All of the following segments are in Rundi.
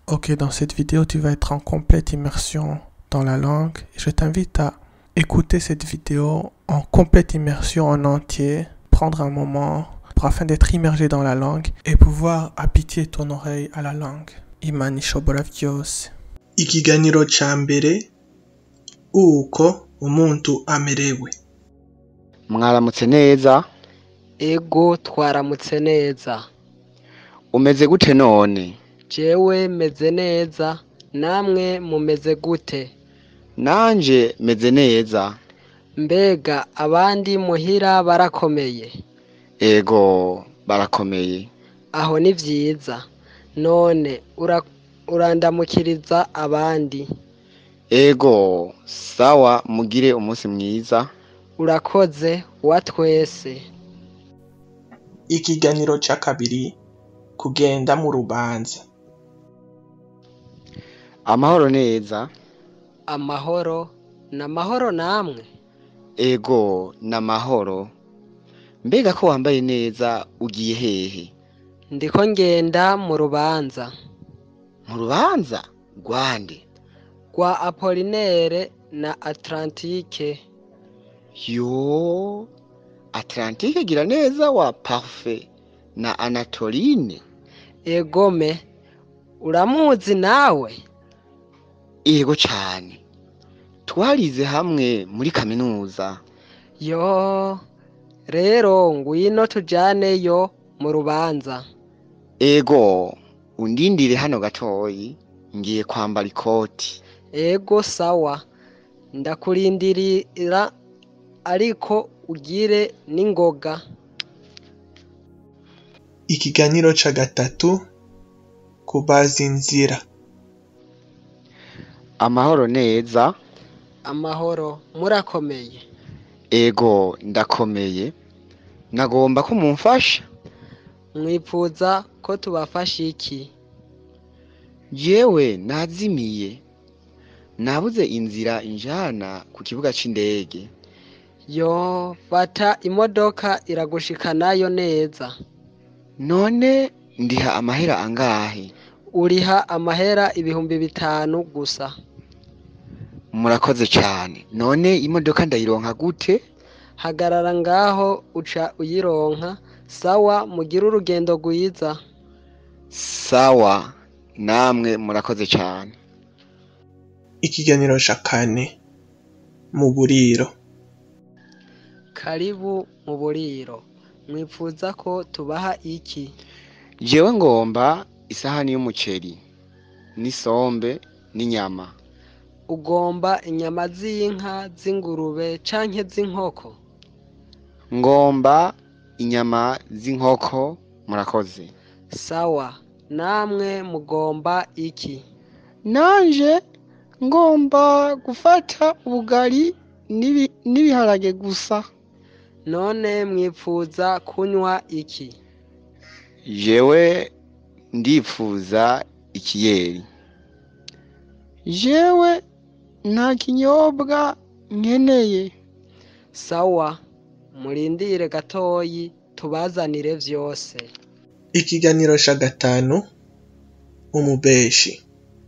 Ok, dans cette vidéo, tu vas être en complète immersion dans la langue. Je t'invite à écouter cette vidéo en complète immersion en entier, prendre un moment pour afin d'être immergé dans la langue et pouvoir habituer ton oreille à la langue. Imana ishobora vyose. ikiganiro ca mbere uko umuntu amerewe mwaramutse neza ego twaramutse neza umeze gute none jewe meze neza namwe mumeze gute nanje meze neza mbega abandi muhira barakomeye ego barakomeye aho ni vyiza none ura, urandamukiriza abandi ego sawa mugire umunsi mwiza urakoze wa twese ikiganiro ca kabiri kugenda mu rubanza amahoro neza amahoro n'amahoro namwe ego n'amahoro mbega ko wambaye neza ugiye hehe ndiko ngenda mu rubanza mu rubanza rwande rwa apolinere na atlantike yo atlantike gira neza wa parfe na anatoline egome uramuzi nawe ego cane twarize hamwe muri kaminuza yo rero ngwino tujaneyo mu rubanza ego undindire hano gatoyi ngiye kwambara ikoti ego sawa ndakurindirira ariko ugire n'ingoga ikiganiro ca gatatu kubaza inzira amahoro neza amahoro murakomeye ego ndakomeye nagomba ko mumfasha mwipfuza ko tubafasha iki jewe nazimiye nabuze inzira injana ku kibuga c'indege yo fata imodoka iragushikanayo neza none ndiha amahera angahe uriha amahera ibihumbi bitanu gusa murakoze cane none imodoka ndayironka gute hagarara ngaho uca uyironka sawa mugire urugendo rwiza sawa namwe murakoze cane ikiganiro ca kane mu buriro karibu mu buriro mwipfuza ko tubaha iki jewe ngomba isahani y'umuceri n'isombe n'inyama ugomba inyama z'inka z'ingurube canke z'inkoko ngomba inyama z'inkoko murakoze sawa namwe mugomba iki nanje ngomba gufata ubugari n'ibi- n'ibiharage gusa none mwipfuza kunywa iki jewe ndipfuza ikiyeri jewe nta kinyobwa nkeneye sawa murindire gatoyi tubazanire vyose ikiganiro ca gatanu umubeshi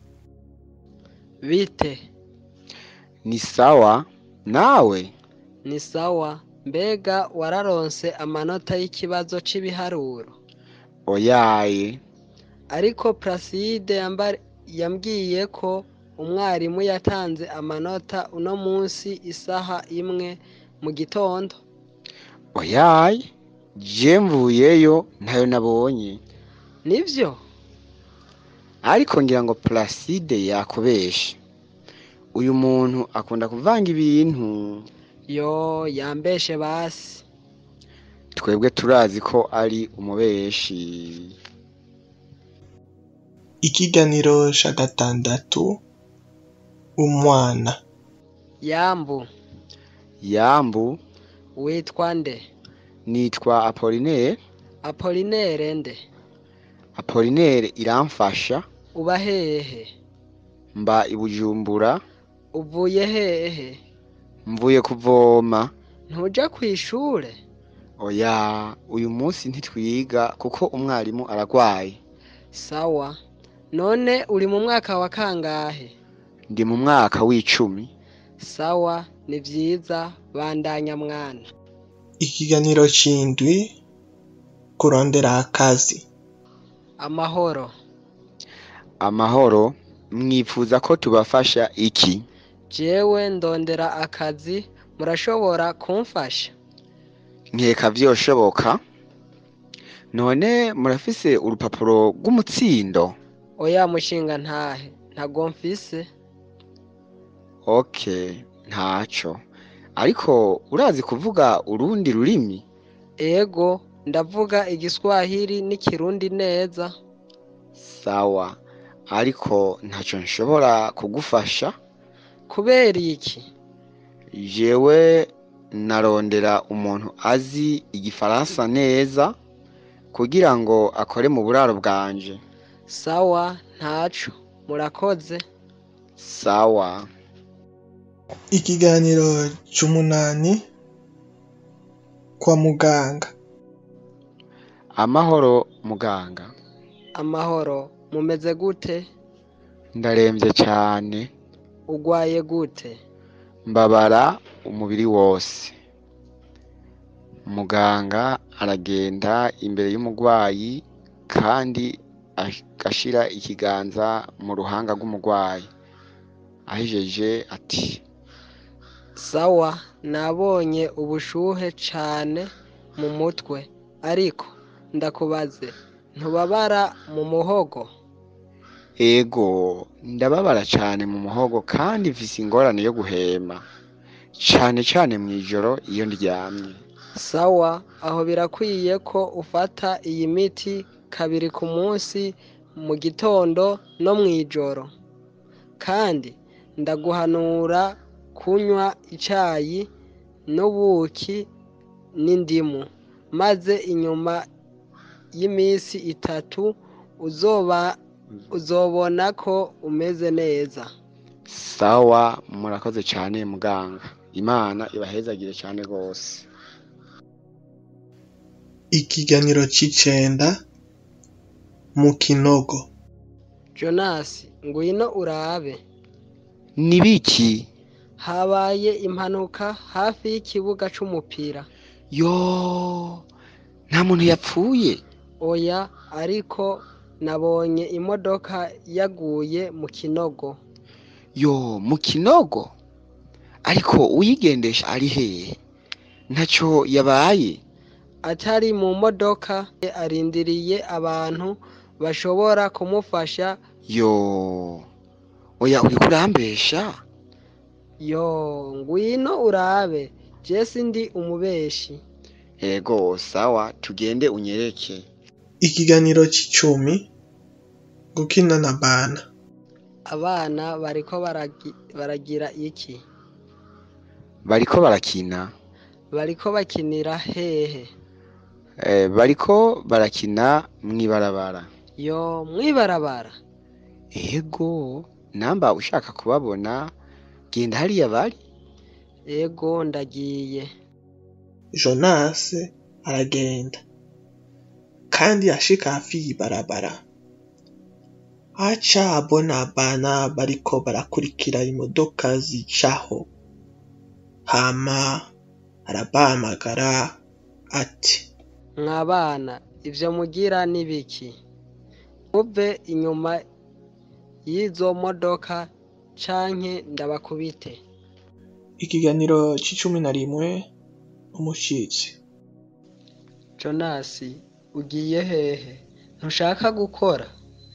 bite ni sawa nawe ni sawa mbega wararonse amanota y'ikibazo c'ibiharuro oyaye ariko Placide yamba- yambwiye ko umwarimu yatanze amanota uno munsi isaha imwe mu gitondo oyaye je mvuyeyo ntayo nabonye nivyo ariko ngira ngo Placide yakubeshe uyu muntu akunda kuvanga ibintu yo yambeshe basi twebwe turazi ko ari umubeshi ikiganiro ca gatandatu umwana yambu yambu witwa nde nitwa Apollinaire apolinere nde Apollinaire iramfasha uba hehe mba i Bujumbura uvuye hehe mvuye kuvoma ntuja kw'ishure oya uyu munsi ntitwiga kuko umwarimu aragwaye sawa none uri mu mwaka wa kangahe ndi mu mwaka w'icumi sawa ni vyiza bandanya mwana ikiganiro c'indwi kurondera akazi amahoro amahoro mwifuza ko tubafasha iki jewe ndondera akazi murashobora kumfasha nkeka vyoshoboka none murafise urupapuro rw'umutsindo oya mushinga ntahe ntago mfise okay ntaco ariko urazi kuvuga urundi rurimi ego ndavuga igiswahili n'ikirundi neza sawa ariko ntaco nshobora kugufasha kubera iki jewe narondera umuntu azi igifaransa neza kugira ngo akore mu buraro bwanje sawa ntaco murakoze sawa ikiganiro c'umunani kwa muganga amahoro muganga amahoro mumeze gute ndaremvye cane ugwaye gute mbabara umubiri wose muganga aragenda imbere y'umurwayi kandi agashira ikiganza mu ruhanga rw'umurwayi ahejeje ati sawa nabonye ubushuhe cane mu mutwe ariko ndakubaze ntubabara mu muhogo ego ndababara cane mu muhogo kandi mfise ingorane yo guhema cane cane mw'ijoro iyo ndyamye sawa aho birakwiye ko ufata iyi miti kabiri ku munsi mu gitondo no mw'ijoro kandi ndaguhanura kunywa icayi n'ubuki n'indimu maze inyuma y'imisi itatu uzoba uzobona ko umeze neza sawa murakoze cane muganga imana ibahezagire cane rwose ikiganiro c'icenda mu kinogo jonasi ngwino urabe ni biki habaye impanuka hafi y'ikibuga c'umupira yo nta muntu yapfuye oya ariko nabonye imodoka yaguye mu kinogo yo mu kinogo ariko uyigendesha ari hehe ntaco yabaye atari mu modoka arindiriye abantu bashobora kumufasha yo oya uriko urambesha yo ngwino urabe jesi ndi umubeshi ego sawa tugende unyereke ikiganiro c'icumi gukina na bana abana bariko baragi, baragira iki bariko barakina bariko bakinira hehe eh, bariko barakina mw'ibarabara yo mwibarabara ego namba ushaka kubabona genda hariya bari ego ndagiye jonase aragenda kandi ashika hafi y'ibarabara aca abona abana bariko barakurikira imodoka zicaho hama arabahamagara ati mwabana ivyo mugira ni biki muve inyuma y'izo modoka canke ndabakubite ikiganiro c'icumi na rimwe umushitsi jonasi ugiye hehe ntushaka gukora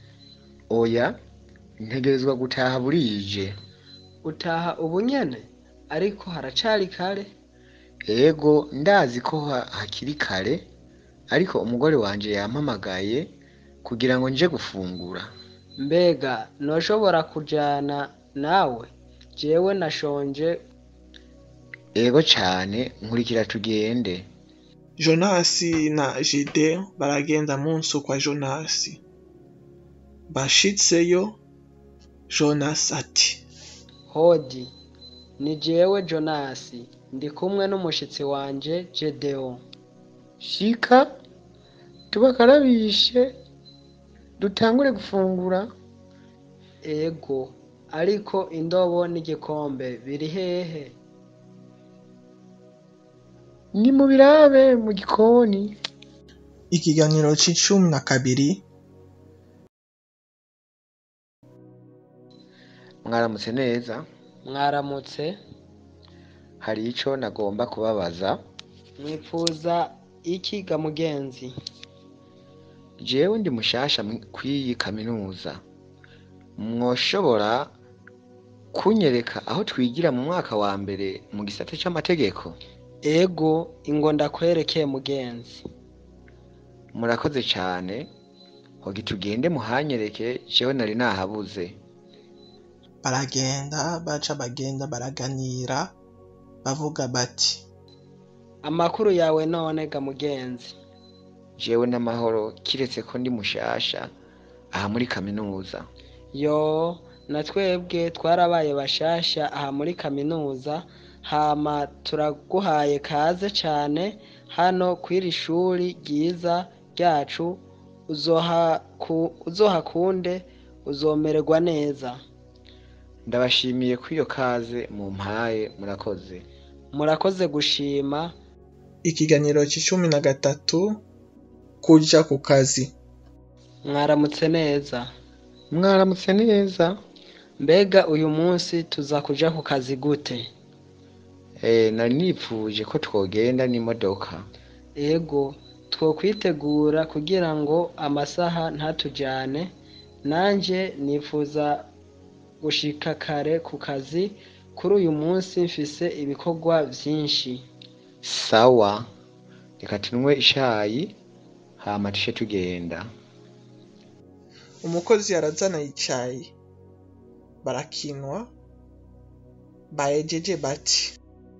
oya ntegerezwa gutaha burije utaha ubu nyene ariko haracari kare ego ndazi ko ha- hakiri kare ariko umugore wanje yampamagaye kugira ngo nje gufungura mbega noshobora kujana nawe jewe nashonje ego cane nkurikira tugende jonasi na jide baragenda munsi kwa jonasi bashitseyo jonasi ati hodi ni jewe jonasi ndi kumwe n'umushitsi wanje jedeo shika tubakarabishe dutangure gufungura ego ariko indobo n'igikombe biri hehe ni mu birabe mu gikoni ikiganiro c'icumi na kabiri mwaramutse neza mwaramutse hari ico nagomba kubabaza mwipfuza iki ga mugenzi jewe ndi mushasha mw- kw'iyi kaminuza mwoshobora kunyereka aho twigira mu mwaka wa mbere mu gisata c'amategeko ego ingo ndakwerekeye mugenzi murakoze cane hogi tugende muhanyereke jewe nari nahabuze baragenda baca bagenda baraganira bavuga bati amakuru yawe none ga mugenzi jewe n'amahoro kiretse ko ndi mushasha aha muri kaminuza yo na twebwe twarabaye bashasha aha muri kaminuza hama turaguhaye kaze cane hano kw'iri shuri ryiza ryacu uzohaku- uzohakunde uzomererwa neza ndabashimiye ko iyo kaze mumpaye murakoze murakoze gushima ikiganiro c'icumi na gatatu kuja ku kazi mwaramutse neza mwaramutse neza mbega uyu munsi tuza kuja ku kazi gute Eh, nari nipfuje ko twogenda n'imodoka ego twokwitegura kugira ngo amasaha ntatujane nanje nifuza gushika kare ku kazi kuri uyu munsi mfise ibikorwa vyinshi sawa reka tunywe ishayi hama tushe tugenda umukozi yarazana icayi barakinwa bahejeje bati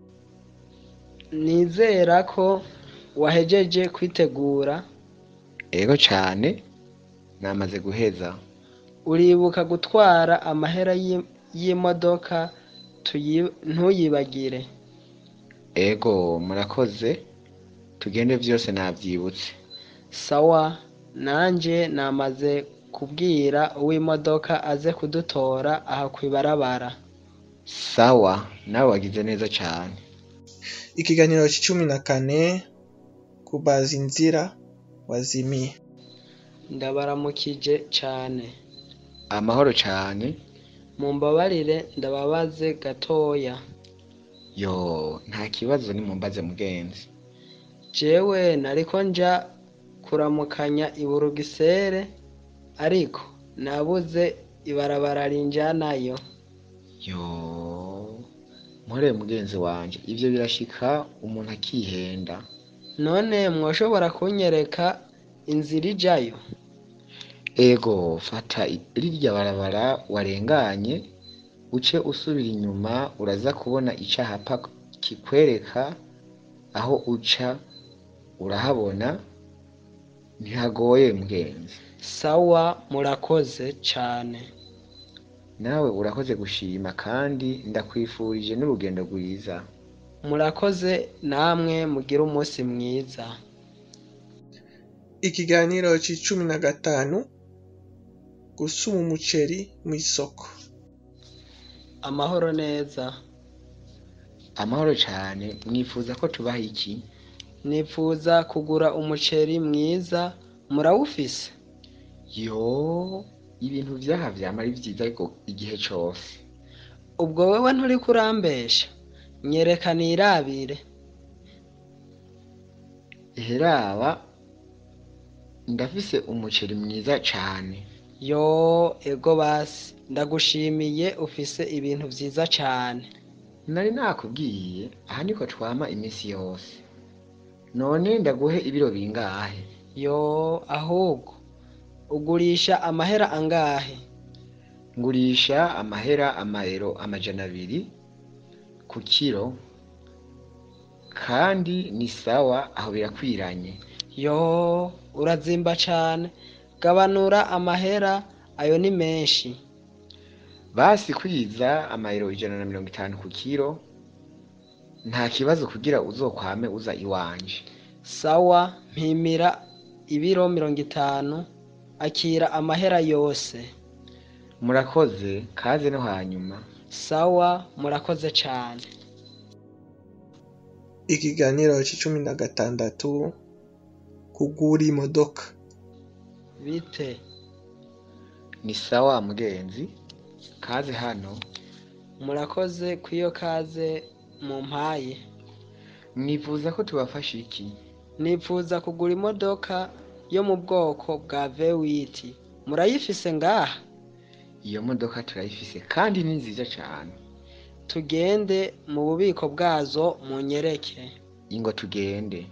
nizera ko wahejeje kwitegura ego cane namaze guheza uribuka gutwara amahera y'i- y'imodoka tuyi- ntuyibagire ego murakoze tugende vyose navyibutse sawa nanje namaze kubwira uw'imodoka aze kudutora aha kwibarabara sawa nawe wagize neza cane ikiganiro c'icumi na kane kubaza inzira wazimiye ndabaramukije cane amahoro cane mumbabarire ndababaze gatoya yo nta kibazo nimumbaze mugenzi jewe nariko nja kuramukanya i burugisere ariko nabuze ibarabara rinjanayo yo mpore mugenzi wanje ivyo birashika umuntu akihenda none mwoshobora kunyereka inzira ijayo ego fata i- rirya barabara warenganye uce usubira inyuma uraza kubona icahapa kikwereka aho uca urahabona ntihagoye mugenzi sawa murakoze cane nawe urakoze gushima kandi ndakwifurije n'urugendo rwiza murakoze namwe mugire umunsi mwiza ikiganiro c'icumi na gatanu gusuma umuceri mw'isoko amahoro neza amahoro cane mwifuza ko tubaha iki nifuza kugura umuceri mwiza murawufise yo ibintu vyaha vyama ari vyiza ariko igihe cose ubwo wewe nturi kurambesha nyereka nirabire heraba ndafise umuceri mwiza cane yo ego basi ndagushimiye ufise ibintu vyiza cane nari nakubwiye aha niko twama imisi yose none ndaguhe ibiro bingahe yo ahubwo ugurisha amahera angahe ngurisha amahera amayero amajana abiri ku kiro kandi ni sawa aho birakwiranye yo urazimba cane gabanura amahera ayo ni menshi basi kwiza amayero ijana na mirongo itanu ku kiro nta kibazo kugira uzokwame uza iwanje sawa mpimira ibiro mirongo itanu akira amahera yose murakoze kaze no hanyuma sawa murakoze cane ikiganiro c'icumi na gatandatu kugura imodoka bite ni sawa mugenzi kaze hano murakoze kw'iyo kaze mumpaye mwifuza ko tubafasha iki nipfuza kugura imodoka yo mu bwoko bwa vewiti murayifise ngaha iyo modoka turayifise kandi ni nziza cane tugende mu bubiko bwazo munyereke ingo tugende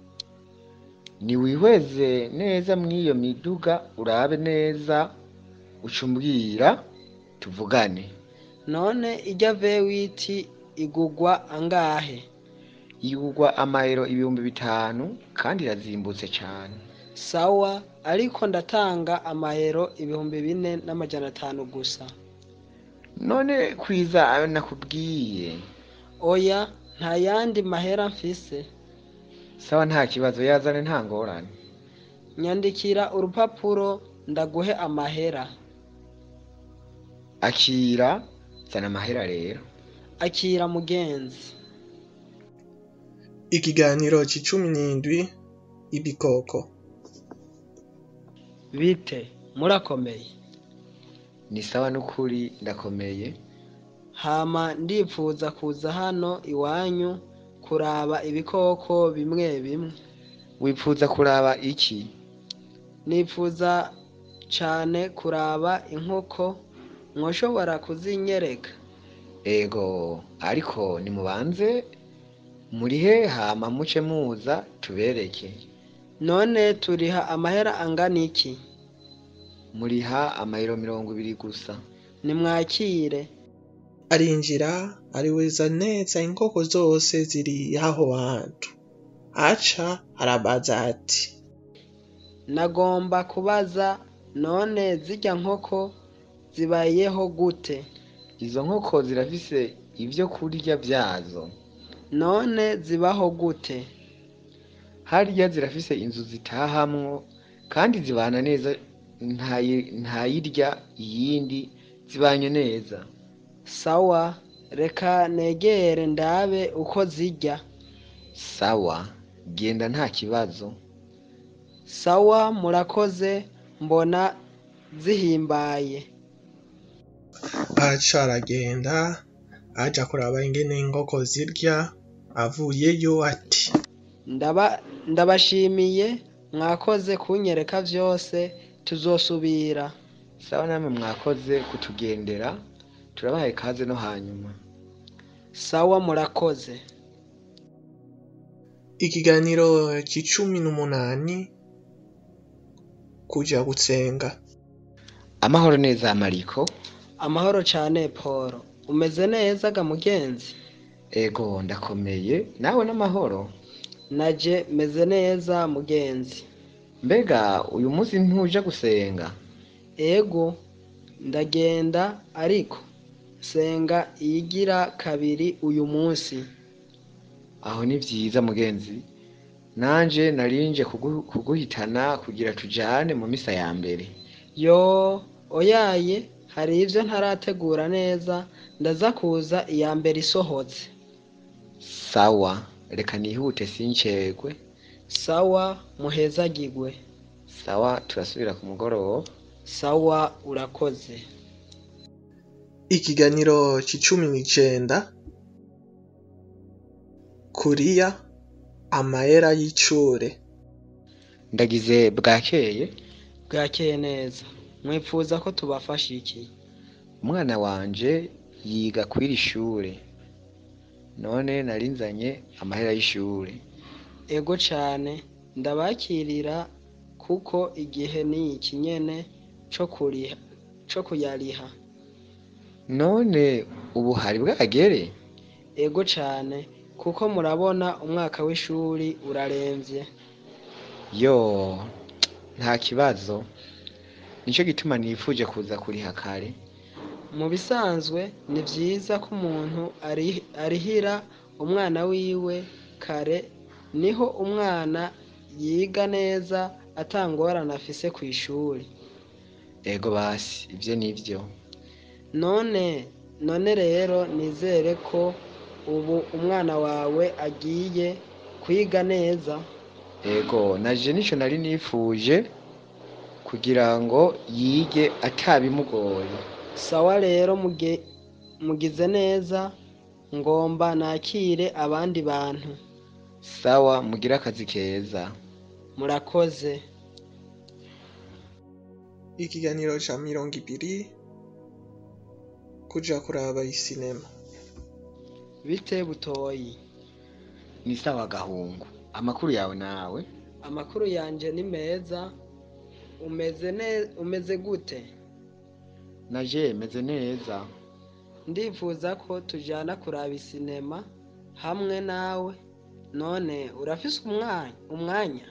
niwihweze neza mw'iyo miduga urabe neza ucumbwira tuvugane none ijya vewiti igugwa angahe igurwa amayero ibihumbi bitanu kandi irazimbutse cane sawa ariko ndatanga amahero ibihumbi bine n'amajana atanu gusa none kwiza ayo nakubwiye oya nta yandi mahera mfise sawa nta kibazo yazane nta ngorane nyandikira urupapuro ndaguhe amahera akira zana amahera rero akira mugenzi ikiganiro c'icumi n'indwi ibikoko bite murakomeye ni sawa n'ukuri ndakomeye hama ndipfuza kuza hano iwanyu kuraba ibikoko bimwe bimwe wipfuza kuraba iki nipfuza cane kuraba inkoko mwoshobora kuzinyereka ego ariko nimubanze murihe hama muce muza tubereke none turiha amahera angana iki muriha amayero mirongo ibiri gusa nimwakire arinjira ariweza neza inkoko zose ziri aho hantu aca arabaza ati nagomba kubaza none zirya nkoko zibayeho gute izo nkoko zirafise ivyo kurya vyazo none zibaho gute harya zirafise inzu zitahamwo kandi zibana neza ntayi- ntayirya iyindi zibanye neza sawa reka negere ndabe uko zirya sawa genda nta kibazo sawa murakoze mbona zihimbaye aca aragenda aja kuraba ingene inkoko zirya avuyeyo ati ndaba ndabashimiye mwakoze kunyereka vyose tuzosubira sawa namwe mwakoze kutugendera turabahaye kaze no hanyuma sawa murakoze ikiganiro c'icumi n'umunani kuja gusenga amahoro neza mariko amahoro cane polo umeze neza ga mugenzi ego ndakomeye nawe n'amahoro naje meze neza mugenzi mbega uyu munsi ntuja gusenga ego ndagenda ariko senga iyigira kabiri uyu munsi aho ni vyiza mugenzi nanje narinje kugu- kuguhitana kugira tujane mu misa ya mbere yo oyaye hari ivyo ntarategura neza ndaza kuza iya mbere isohotse sawa reka nihute sincerwe sawa muhezagigwe sawa turasubira ku mugoroba sawa urakoze ikiganiro c'icumi n'icenda kuriya amahera y'icure ndagize bwakeye bwakeye neza mwipfuza ko tubafasha iki umwana wanje yiga kw'iri shure none narinzanye amahera y'ishure ego cane ndabakirira kuko igihe ni iki nyene co kuriha co kuyariha none ubu hari bwagere ego cane kuko murabona umwaka w'ishuri uraremvye yo nta kibazo nico gituma nifuje kuza kuriha kare mu bisanzwe ni vyiza ko umuntu ari- arihira umwana wiwe kare niho umwana yiga neza atangorane afise kw'ishuri ego basi ivyo nivyo none none rero nizere ko ubu umwana wawe agiye kwiga neza ego naje nico nari nifuje kugira ngo yige atabimugoye sawa rero muge mugize neza ngomba nakire abandi bantu sawa mugire akazi keza murakoze ikiganiro ca mirongo ibiri kuja kuraba isinema bite butoyi ni sawa gahungu amakuru yawe nawe amakuru yanje ni meza umeze ne umeze gute naje meze neza ndifuza ko tujana kuraba isinema hamwe nawe none urafise umwanya umwanya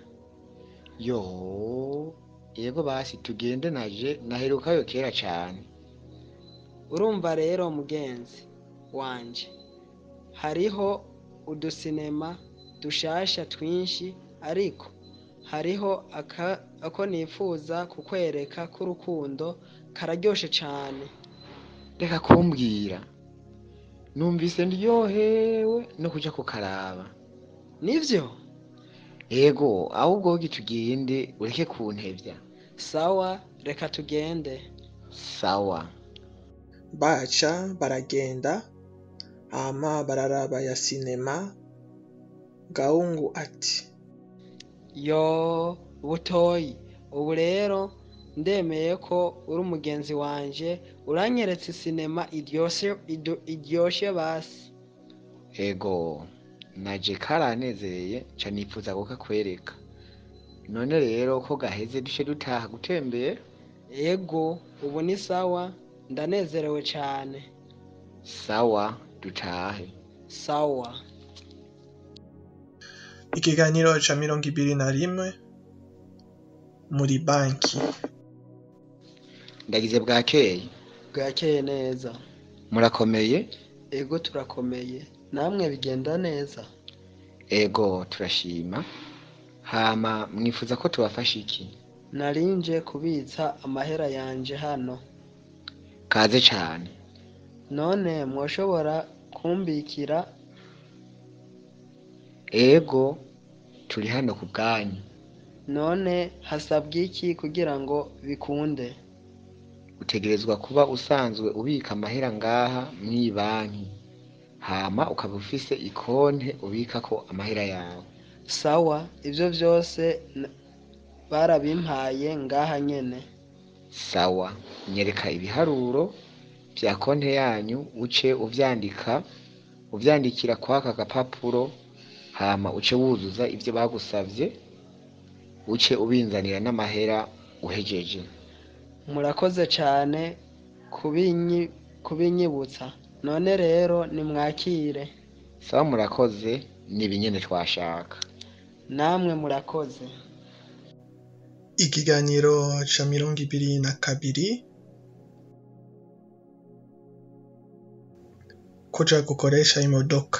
yo yego basi tugende naje naherukayo kera cane urumva rero mugenzi wanje hariho udusinema dushasha twinshi ariko hariho aka ako nifuza kukwereka k'urukundo kararyoshe cane reka kumbwira numvise ndyohewe no kuja kukaraba nivyo ego ahubwo hogi tugende ureke kuntevya sawa reka tugende sawa baca baragenda hama bararaba ya sinema gahungu ati yo butoyi ubu rero ndemeye ko uri umugenzi wanje uranyeretse isinema iryoshe ido- iryoshe basi ego naje karanezereye ca nifuza kukakwereka none rero ko gaheze duce dutaha gutembera ego ubu ni sawa ndanezerewe cane sawa dutahe sawa ikiganiro ca mirongo ibiri na rimwe muri banki ndagize bwakeye bwakeye neza murakomeye ego turakomeye namwe bigenda neza ego turashima hama mwifuza ko tubafasha iki narinje kubitsa amahera yanje hano kaze cane none mwoshobora kumbikira ego turi hano ku bwanyu none hasabwa iki kugira ngo bikunde utegerezwa kuba usanzwe ubika amahera ngaha mw'iyi banki hama ukaba ufise ikonte ubikako amahera yawe sawa ivyo vyose n- barabimpaye ngaha nyene sawa nyereka ibiharuro vya konte yanyu uce uvyandika uvyandikira kwaka gapapuro hama uce wuzuza ivyo bagusavye uce ubinzanira n'amahera uhejeje murakoze cane kubinyi kubinyibutsa none rero nimwakire sawa murakoze ni ibinyene twashaka namwe murakoze ikiganiro ca mirongo ibiri na kabiri kuja gukoresha imodoka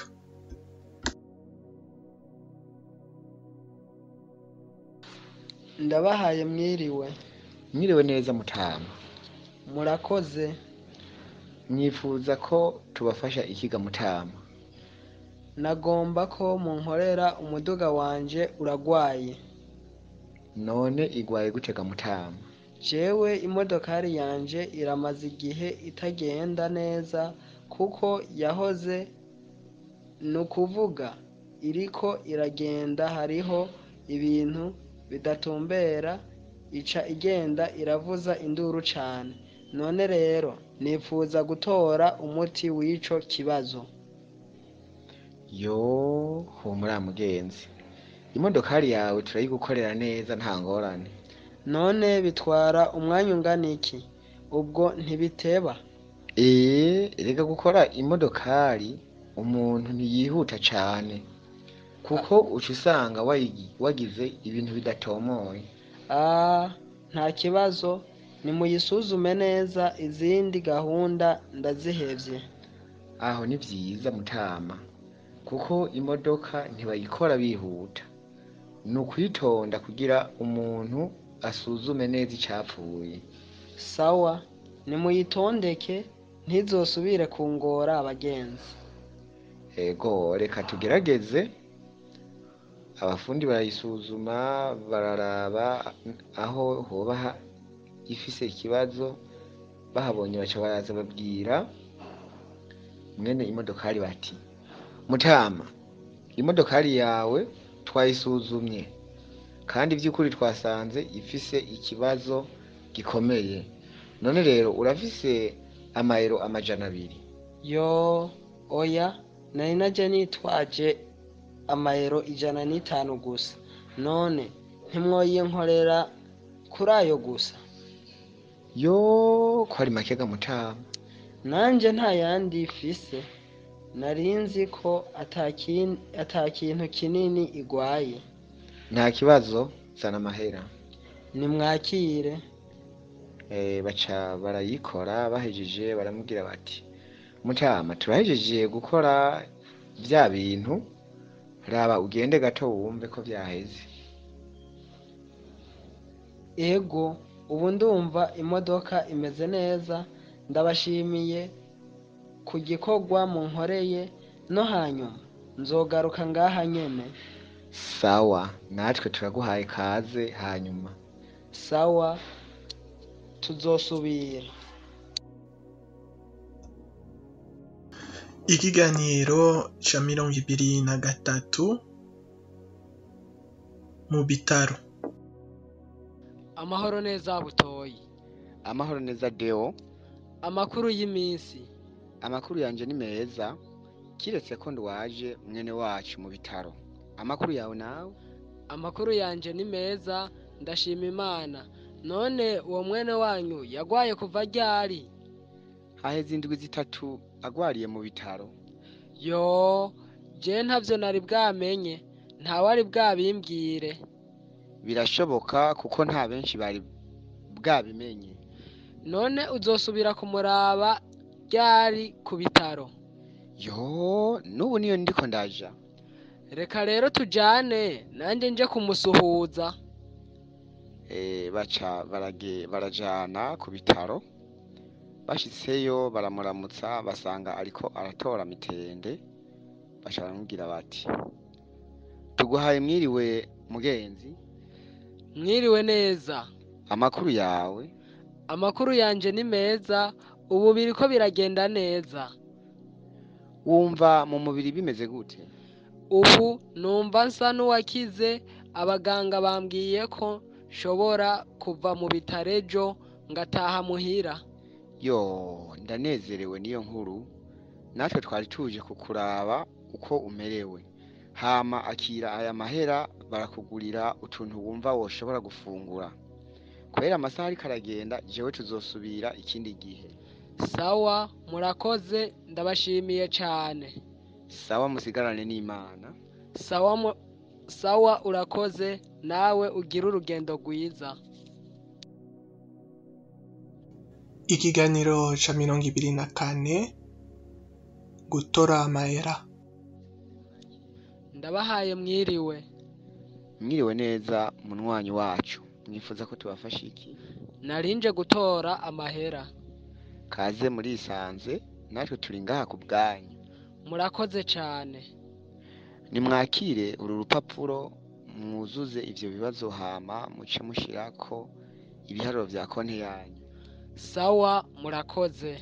ndabahaye mwiriwe mwiriwe neza mutama murakoze mwifuza ko tubafasha ikiga mutama nagomba ko munkorera umuduga wanje uragwaye none igwaye gutega mutama jewe imodokari yanje iramaze igihe itagenda neza kuko yahoze ni ukuvuga iriko iragenda hariho ibintu bidatumbera ica igenda iravuza induru cane none rero nifuza gutora umuti w'ico kibazo yo humura mugenzi imodokari yawe turayigukorera neza nta ngorane none bitwara umwanya ungana iki ubwo ntibiteba ee erega gukora imodokari umuntu ntiyihuta cane kuko uca usanga wayigi- wagize ibintu bidatomoye Ah, nta kibazo nimuyisuzume neza izindi gahunda ndazihevye aho ni vyiza mutama kuko imodoka ntibayikora bihuta ni ukwitonda kugira umuntu asuzume neza icapfuye sawa nimuyitondeke ntizosubire kungora abagenzi ego reka tugerageze abafundi barayisuzuma bararaba aho hoba ha- ifise ikibazo bahabonye baca baraza babwira mwene imodokari bati mutama imodokari yawe twayisuzumye kandi by'ukuri twasanze ifise ikibazo gikomeye none rero urafise amayero amajana abiri yo oya nari naje nitwaje amayero ijana n'itanu gusa none ntimwoyinkorera kuri ayo gusa yo ko ari make ga mutama nanje nta yandi ifise nari nzi ko atakin- ata kintu kinini igwaye nta kibazo zana amahera nimwakire Eh, baca barayikora bahejeje baramubwira bati mutama turahejeje gukora bya bintu raba ugende gato wumve ko byaheze ego ubu ndumva imodoka imeze neza ndabashimiye ku gikorwa munkoreye no hanyuma nzogaruka ngaha nyene sawa natwe turaguhaye kaze hanyuma sawa tuzosubira ikiganiro ca mirongo ibiri na gatatu mu bitaro amahoro neza butoyi amahoro neza deo amakuru y'iminsi amakuru yanje ni meza kiretse ko ndwaje mwene wacu mu bitaro amakuru yawe nawe amakuru yanje ni meza ndashima imana none uwo mwene wanyu yagwaye kuva ryari haheze indwi zitatu agwariye mu bitaro yo je ntavyo nari bwamenye ntawari bwabimbwire birashoboka kuko nta benshi bari bwabimenye none uzosubira kumuraba ryari ku bitaro yo n'ubu niyo ndiko ndaja reka rero tujane nanjye nje kumusuhuza Eh, baca barage barajana ku bitaro bashitseyo baramuramutsa basanga ariko aratora mitende baca baramubwira bati tuguhaye mwiriwe mugenzi mwiriwe neza amakuru yawe amakuru yanje ni meza ubu biriko biragenda neza wumva mu mubiri bimeze gute ubu numva nsa n'uwakize abaganga bambwiye ko nshobora kuva mu bitaro ejo ngataha muhira yo ndanezerewe niyo nkuru natwe twari tuje kukuraba uko umerewe hama akira aya mahera barakugurira utuntu wumva woshobora gufungura kubera amasaha ariko aragenda jewe tuzosubira ikindi gihe sawa murakoze ndabashimiye cane sawa musigarane n'imana sawa mu- sawa urakoze nawe ugira urugendo rwiza ikiganiro ca mirongo ibiri na kane gutora amahera ndabahaye mwiriwe mwiriwe neza munywanyi wacu mwifuza ko tubafasha iki narinje gutora amahera kaze murisanze natwe turi ngaha ku bwanyu murakoze cane nimwakire uru rupapuro mwuzuze ivyo bibazo hama muce mushirako ibiharuro vya konti yanyu sawa murakoze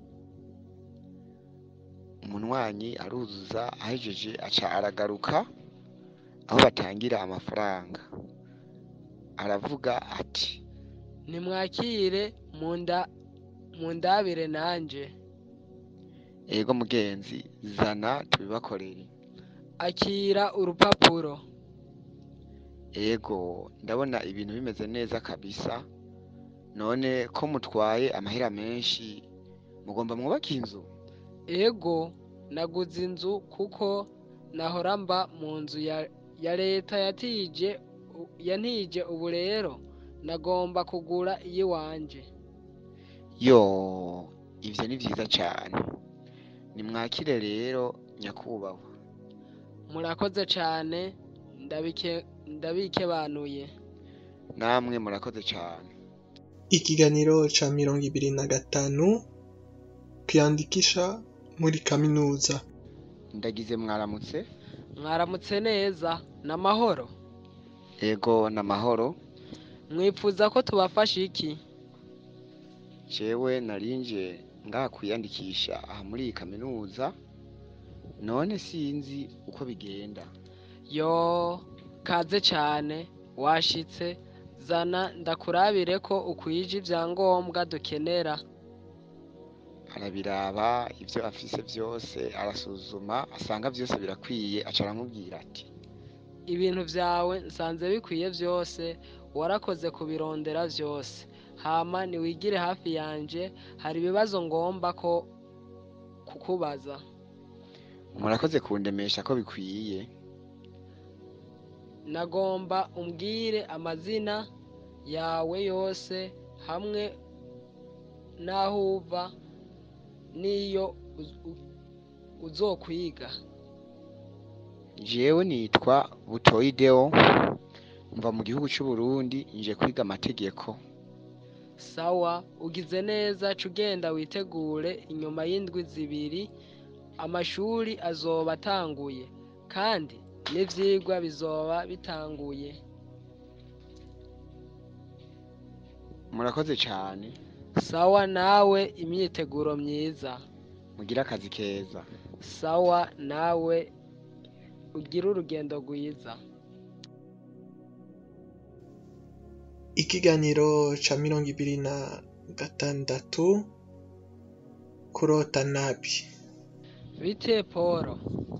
umunywanyi aruzuza ahejeje aca aragaruka aho batangira amafaranga aravuga ati nimwakire munda mundabire nanje ego mugenzi zana tubibakorere akira urupapuro ego ndabona ibintu bimeze neza kabisa none ko mutwaye amahera menshi mugomba mwubake inzu ego naguze inzu kuko nahora mba mu nzu ya, ya leta yatije u- yantije ubu rero nagomba kugura iyiwanje yo ivyo ni vyiza cane nimwakire rero nyakubahwa murakoze cane ndabike ndabikebanuye namwe murakoze cane ikiganiro ca mirongo ibiri na gatanu kwiyandikisha muri kaminuza ndagize mwaramutse mwaramutse neza n'amahoro ego n'amahoro mwipfuza ko tubafasha iki jewe narinje ngaha kwiyandikisha aha muri iyi kaminuza none sinzi uko bigenda yo kaze cane washitse zana ndakurabire ko ukwije ivyangombwa dukenera arabiraba ivyo afise vyose arasuzuma asanga vyose birakwiye aca aramubwira ati ibintu vyawe nsanze bikwiye vyose warakoze kubirondera vyose hama niwigire hafi yanje hari ibibazo ngomba ko kukubaza murakoze kundemesha ko bikwiye nagomba umbwire amazina yawe yose hamwe n'aho uva n'iyo uz- u- uzokwiga jewe nitwa butoyi deo mva mu gihugu c'uburundi nje kwiga amategeko sawa ugize neza ca ugenda witegure inyuma y'indwi zibiri amashuri azoba atanguye kandi n'ivyigwa bizoba bitanguye murakoze cane sawa nawe imyiteguro myiza mugire akazi keza sawa nawe ugire urugendo rwiza ikiganiro ca mirongo ibiri na gatandatu kurota nabi bite polo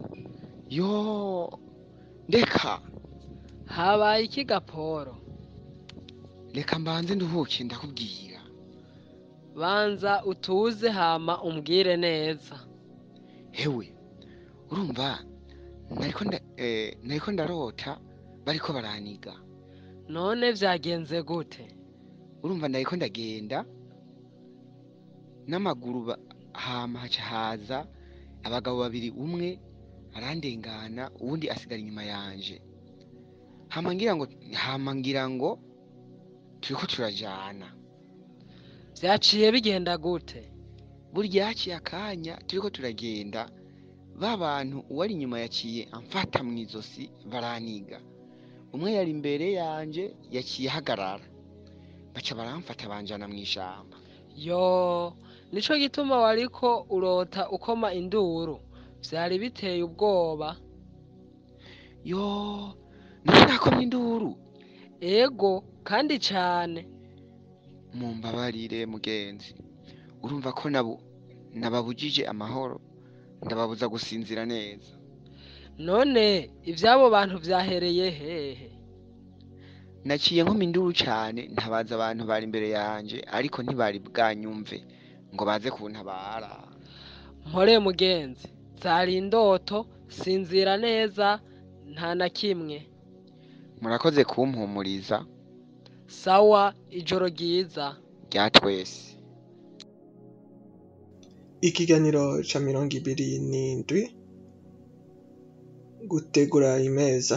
yo ndeka habaye ikiga polo reka mbanze nduhuke ndakubwira banza utuze hama umbwire neza hewe urumva nariko nda eh, nariko ndarota bariko baraniga none vyagenze gute urumva nariko ndagenda n'amaguru ba- hama haca haza abagabo babiri umwe arandengana uwundi asigara inyuma yanje hama ngira ngo hama ngira ngo turiko turajana vyaciye bigenda gute burya haciye akanya turiko turagenda ba bantu uwari inyuma yaciye amfata mu izosi baraniga umwe yari imbere yanje yaciye ahagarara baca baramfata banjana mu ishamba yo nico gituma wariko urota ukoma induru vyari biteye ubwoba yo nari nakomye induru ego kandi cane mumbabarire mugenzi urumva ko nabu nababujije amahoro ndababuza gusinzira neza none ivy'abo bantu vyahereye hehe naciye nkoma induru cane ntabaza abantu bari imbere yanje ariko ntibari bwanyumve ngo baze kuntabara mpore mugenzi zari indoto sinzira neza nta na kimwe murakoze kumpumuriza sawa ijoro ryiza rya twese ikiganiro ca mirongo ibiri n'indwi gutegura imeza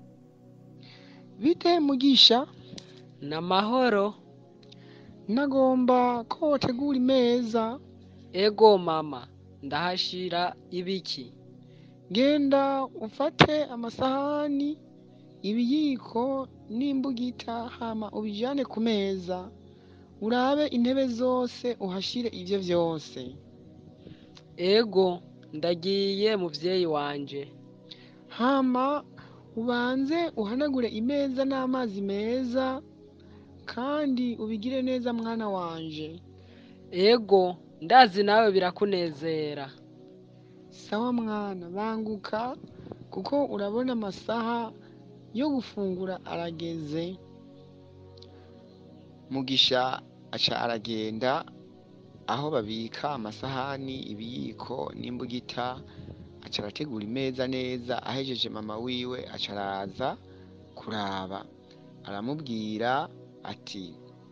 bite mugisha n'amahoro nagomba ko wotegura imeza ego mama ndahashira ibiki genda ufate amasahani ibiyiko n'imbugita hama ubijane ku meza urabe intebe zose uhashire ivyo vyose ego ndagiye muvyeyi wanje hama ubanze uhanagure imeza n'amazi meza kandi ubigire neza mwana wanje ego ndazi nawe birakunezera sawa mwana banguka kuko urabona amasaha yo gufungura arageze mugisha aca aragenda aho babika amasahani ibiyiko n'imbugita aca arategura imeza neza ahejeje mama wiwe aca araza kuraba aramubwira ati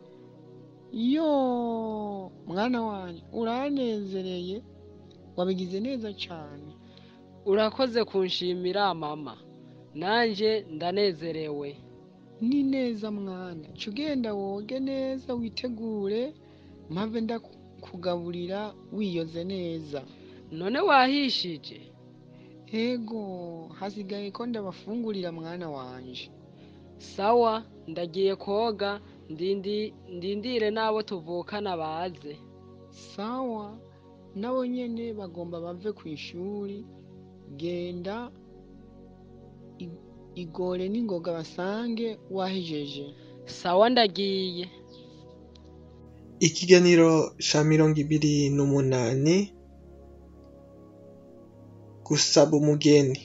yo mwana wanjye uranezereye wabigize neza cane urakoze kunshimira mama nanje ndanezerewe ni neza mwana ca ugenda woge neza witegure mpave ndaku- kugaburira wiyoze neza none wahishije ego hasigaye ko ndabafungurira mwana wanje sawa ndagiye koga ndindi ndindire n'abo tuvukana baze sawa nabo nyene bagomba bave ku ishuri genda i- igore n'ingoga basange wahejeje sawa ndagiye ikiganiro ca mirongo ibiri n'umunani gusaba umugeni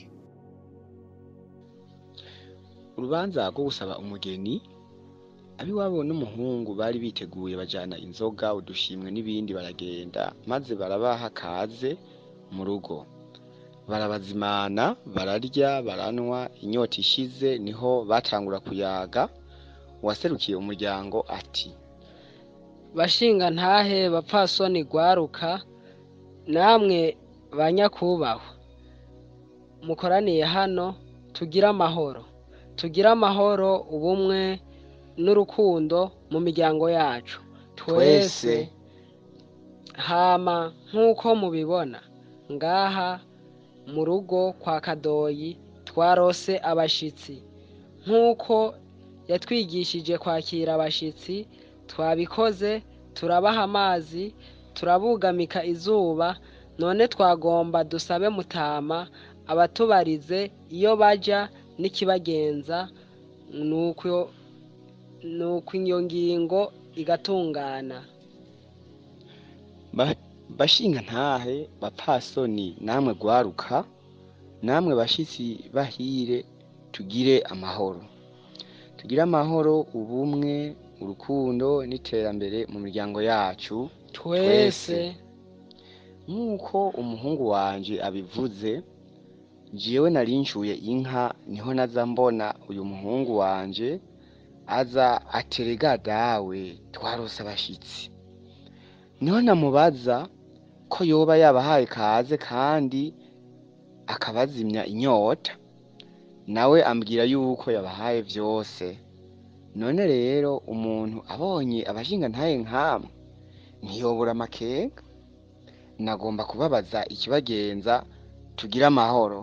urubanza rwo gusaba umugeni abiwabo n'umuhungu bari biteguye bajana inzoga udushimwe n'ibindi baragenda maze barabaha kaze mu rugo barabazimana bararya baranwa inyota ishize niho batangura kuyaga uwaserukiye umuryango ati bashinga ntahe bapfasoni gwaruka namwe banyakubahwa mukoraniye hano tugire amahoro tugire amahoro ubumwe n'urukundo mu miryango yacu twese Twese. hama nk'uko mubibona ngaha mu rugo kwa kadoyi twarose abashitsi nk'uko yatwigishije kwakira abashitsi twabikoze turabaha amazi turabugamika izuba none twagomba dusabe mutama abatubarize iyo baja n'ikibagenza nuko nuko iyo ngingo igatungana Ba- bashinga ntahe bapfasoni namwe gwaruka namwe bashitsi bahire tugire amahoro tugire amahoro ubumwe urukundo n'iterambere mu miryango yacu twese nk'uko umuhungu wanje abivuze jewe nari nshuye inka niho naza mbona uyu muhungu wanje aza aterega dawe twarose abashitsi niho namubaza ko yoba yabahaye kaze kandi akabazimya inyota nawe ambwira yuko yabahaye vyose none rero umuntu abonye abashinga ntaye nkamwe ntiyobura amakenga nagomba kubabaza ikibagenza tugire amahoro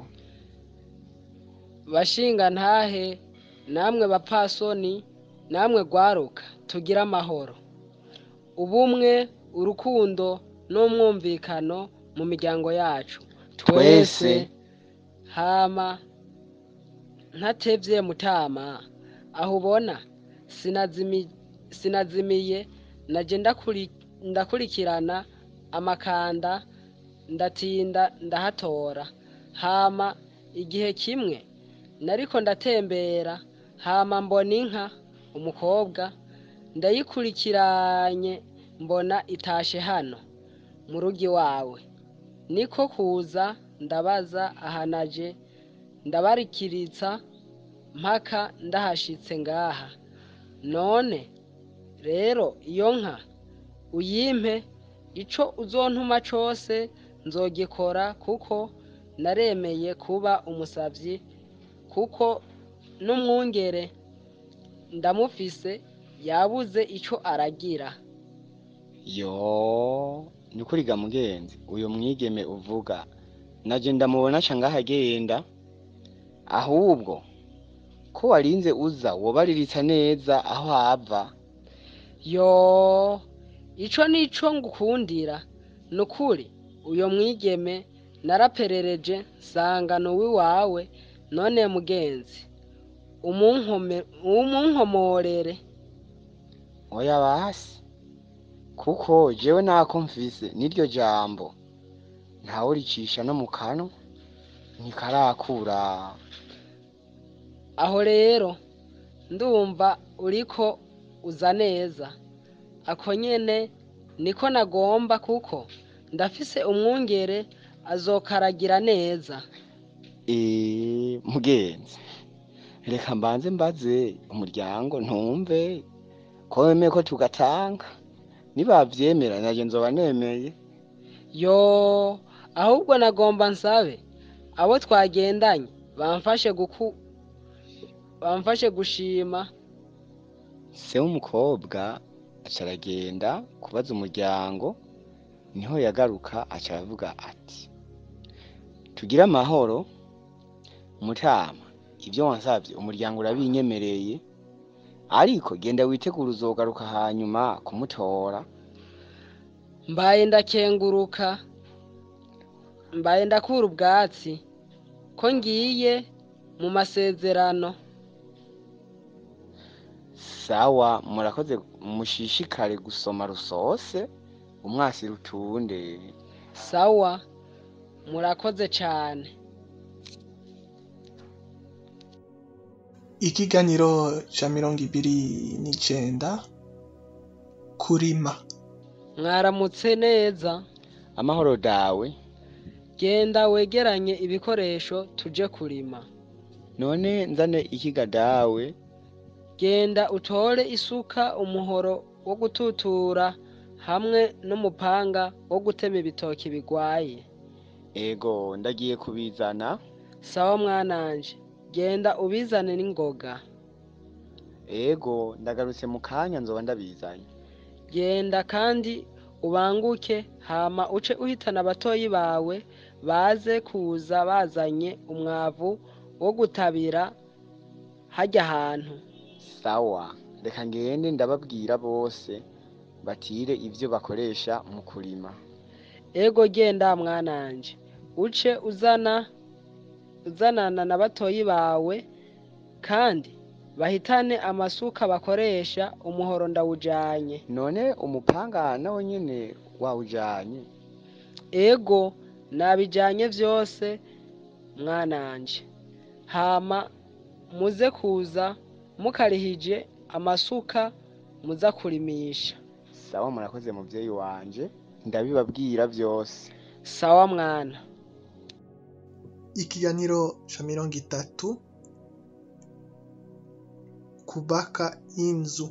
bashinga ntahe namwe bapfasoni namwe gwaruka tugire amahoro ubumwe urukundo n'umwumvikano mu miryango yacu Twese. hama ntatevye mutama aho ubona sinazimi, sinazimiye naje ndakuri, ndakurikirana amakanda ndatinda ndahatora hama igihe kimwe nariko ndatembera hama mbona inka umukobwa ndayikurikiranye mbona itashe hano mu rugi wawe niko kuza ndabaza ahanaje ndabarikiritsa mpaka ndahashitse ngaha none rero iyo nka uyimpe ico uzontuma cose nzogikora kuko naremeye kuba umusavyi kuko n'umwungere ndamufise yabuze ico aragira yo nukuri ga mugenzi uyu mwigeme uvuga naje ndamubona ca ngaho agenda ahubwo ko warinze uza wobariritsa neza aho ava yo ico nico ngukundira nukuri uyo mwigeme naraperereje nsanga nuwiwawe none mugenzi umunkome umunkomorere oya basi kuko jewe nako mfise n'iryo jambo ntawuricisha no mu kanwa ntikarakura aho rero ndumva uriko uza neza ako nyene niko nagomba kuko ndafise umwungere azokaragira neza eee mugenzi reka mbanze mbaze umuryango ntumve ko wemeye ko tugatanga nibavyemera naje nzoba nemeye yo ahubwo nagomba nsabe abo twagendanye bamfashe guku bamfashe gushima se w'umukobwa aca aragenda kubaza umuryango niho yagaruka aca aravuga ati tugire amahoro mutama ibyo wansavye umuryango urabinyemereye ariko genda witegure uzogaruka hanyuma kumutora mbaye ndakenguruka mbaye ndakura ubwatsi ko ngiye mu masezerano sawa murakoze mushishikare gusoma rusose umwasi rutunde sawa murakoze cane ikiganiro ca mirongo ibiri n'icenda kurima mwaramutse neza amahoro dawe genda wegeranye ibikoresho tuje kurima none nzane ikiga dawe genda utore isuka umuhoro wo gututura hamwe n'umupanga wo gutema ibitoki bigwaye ego ndagiye kubizana sawa mwananje genda ubizane n'ingoga ego ndagarutse mu kanya nzoba ndabizanye genda kandi ubanguke hama uce uhitana abatoyi bawe baze kuza bazanye umwavu wo gutabira harya hantu sawa reka ngende ndababwira bose batire ivyo bakoresha mu kurima ego genda mwananje uce uzana uzanana na batoyi bawe kandi bahitane amasuka bakoresha umuhoro ndawujanye none umupanga nawo nyene wawujanye ego nabijanye vyose mwananje hama muze kuza mukarihije amasuka muza kurimisha sawa murakoze muvyeyi wanje ndabibabwira vyose sawa mwana ikiganiro ca mirongo itatu kubaka inzu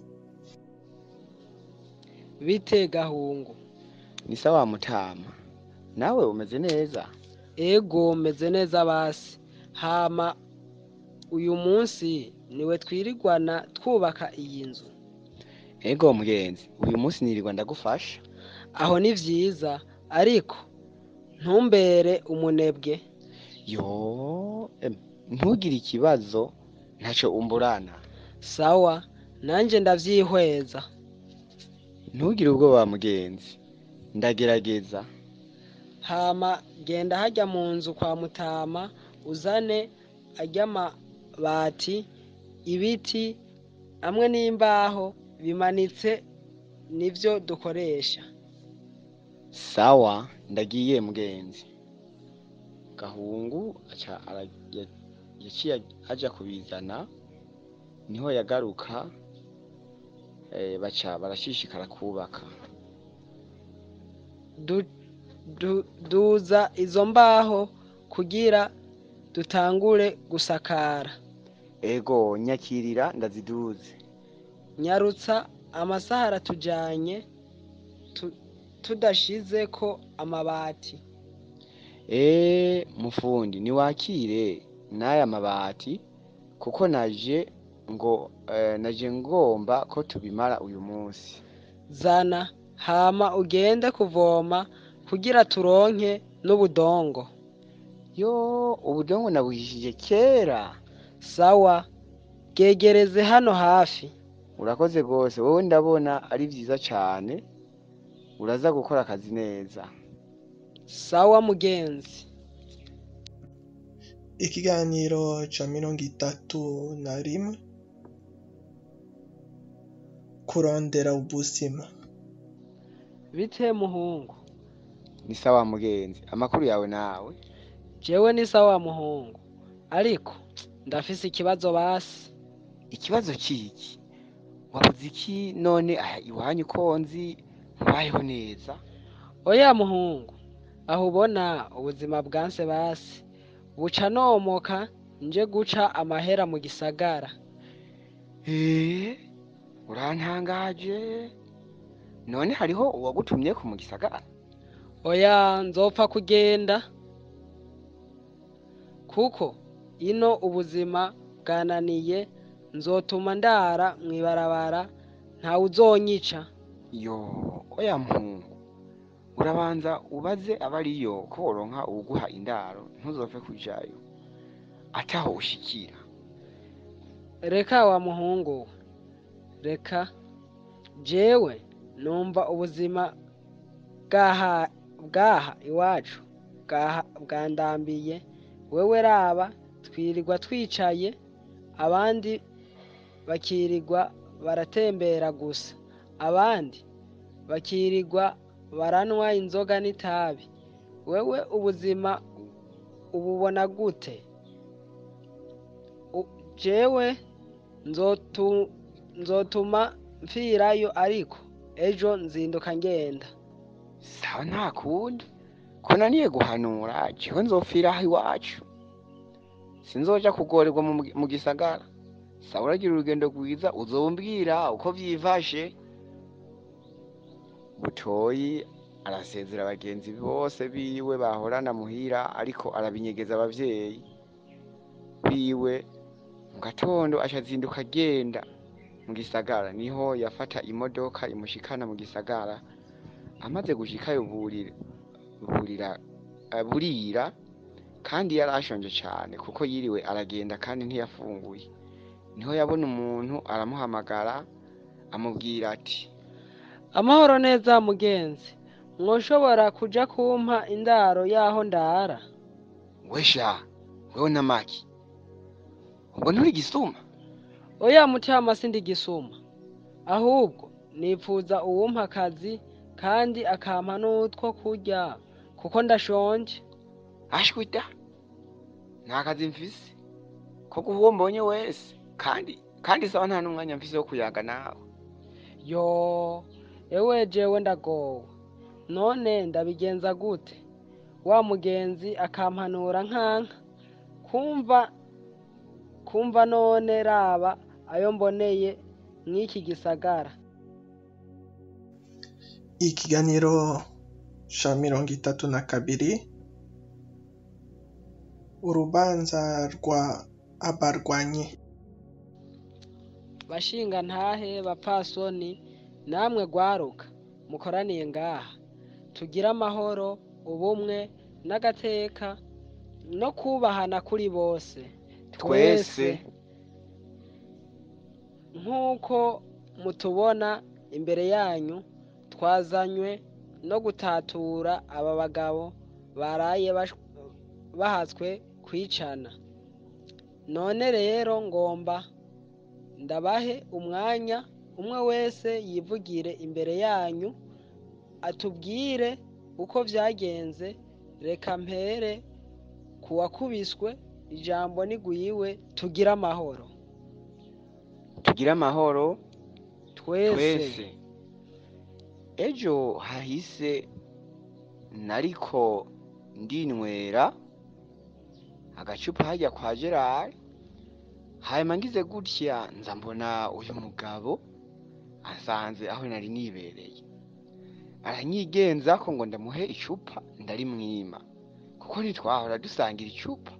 bite gahungu ni sawa mutama nawe umeze neza ego meze neza basi hama uyu munsi niwe twirigwana twubaka iyi nzu ego mugenzi uyu munsi nirirwa ndagufasha aho ni vyiza ariko ntumbere umunebwe yo em, ntugire ikibazo ntaco umburana sawa nanje ndavyihweza ntugire ubwoba mugenzi ndagerageza hama genda hajya mu nzu kwa mutama uzane ajya amabati ibiti hamwe n'imbaho bimanitse nivyo dukoresha sawa ndagiye mugenzi gahungu aca ara- ya- yaciye aja kubizana niho yagaruka eh, baca barashishikara kubaka du, du, duza izo mbaho kugira dutangure gusakara ego nyakirira ndaziduze nyarutsa amasaha aratujanye tu, tudashizeko amabati Eh, mufundi niwakire n'aya mabati kuko naje ngo eh, naje ngomba ko tubimara uyu munsi zana hama ugende kuvoma kugira turonke n'ubudongo yo ubudongo nabuhishije kera sawa bwegereze hano hafi urakoze rwose wowe ndabona ari vyiza cane uraza gukora akazi neza sawa mugenzi ikiganiro ca mirongo itatu na rimwe kurondera ubuzima bite muhungu ni sawa mugenzi amakuru yawe nawe jewe ni sawa muhungu ariko ndafise ikibazo basi ikibazo ciki wabuze iki none aha iwanyu ko nzi ntubayeho neza oya muhungu aho ubona ubuzima bwanse basi buca nomoka nje guca amahera mu gisagara Eh, urantangaje none hariho uwagutumye ku mu gisagara oya nzopfa kugenda kuko ino ubuzima bwananiye nzotuma ndara mw'ibarabara ntawe uzonyica yo oya mpungu urabanza ubaze abariyo ko woronka uwuguha indaro ntuzopfe kujayo ataho ushikira reka wa muhungu we reka jewe numva ubuzima bwaha bwaha iwacu bwaha bwandambiye wewe raba twirirwa twicaye abandi bakirirwa baratembera gusa abandi bakirirwa baranywa inzoga n'itabi wewe ubuzima ububona gute U- jewe nzotu- nzotuma mpfirayo ariko ejo nzinduka ngenda sawa nta kundi ko naniye guhanura jewe nzopfira aho iwacu sinzoja kugorerwa mu mu gisagara sawa uragira urugendo rwiza uzombwira uko vyifashe butoyi arasezera bagenzi bose biwe bahorana muhira ariko arabinyegeza abavyeyi biwe mu gatondo aca azinduka agenda mu gisagara niho yafata imodoka imushikana mu gisagara amaze gushikayo burira burira eh, burira kandi yari ashonje cane kuko yiriwe aragenda kandi ntiyafunguye niho yabona umuntu aramuhamagara amubwira ati amahoro neza mugenzi mwoshobora kuja kumpa indaro y'aho ndara wesha wewe na maki ubwo nturi gisuma oya mutima sindi gisuma ahubwo nipfuza uwumpa akazi kandi akampa n'utwo kurya kuko ndashonje ashwita nta kazi mfise ko guha uwo mbonye wese kandi kandi sawa nta n'umwanya mfise wo kuyaga nawe yo ewe jewe ndagowe none ndabigenza gute wa mugenzi akampanura nkanka kumva kumva none raba ayo mboneye mw'iki gisagara ikiganiro ca mirongo itatu na kabiri urubanza rwa abarwanyi bashinga ntahe bapfasoni namwe gwaruka mukoraniye ngaha tugire amahoro ubumwe n'agateka no kubahana kuri bose twese nk'uko mutubona imbere yanyu twazanywe no gutatura aba bagabo baraye bash- bahatswe kwicana none rero ngomba ndabahe umwanya umwe wese yivugire imbere yanyu atubwire uko vyagenze reka mpere kuwakubiswe ijambo nigwiwe tugire amahoro tugire amahoro twese twese ejo hahise nariko ndinywera agacupa hajya kwa gerard hanyuma ngize gutya nza mbona uyu mugabo asanze aho nari nibereye aranyigenza ko ngo ndamuhe icupa ndarimwima kuko ntitwahora dusangira icupa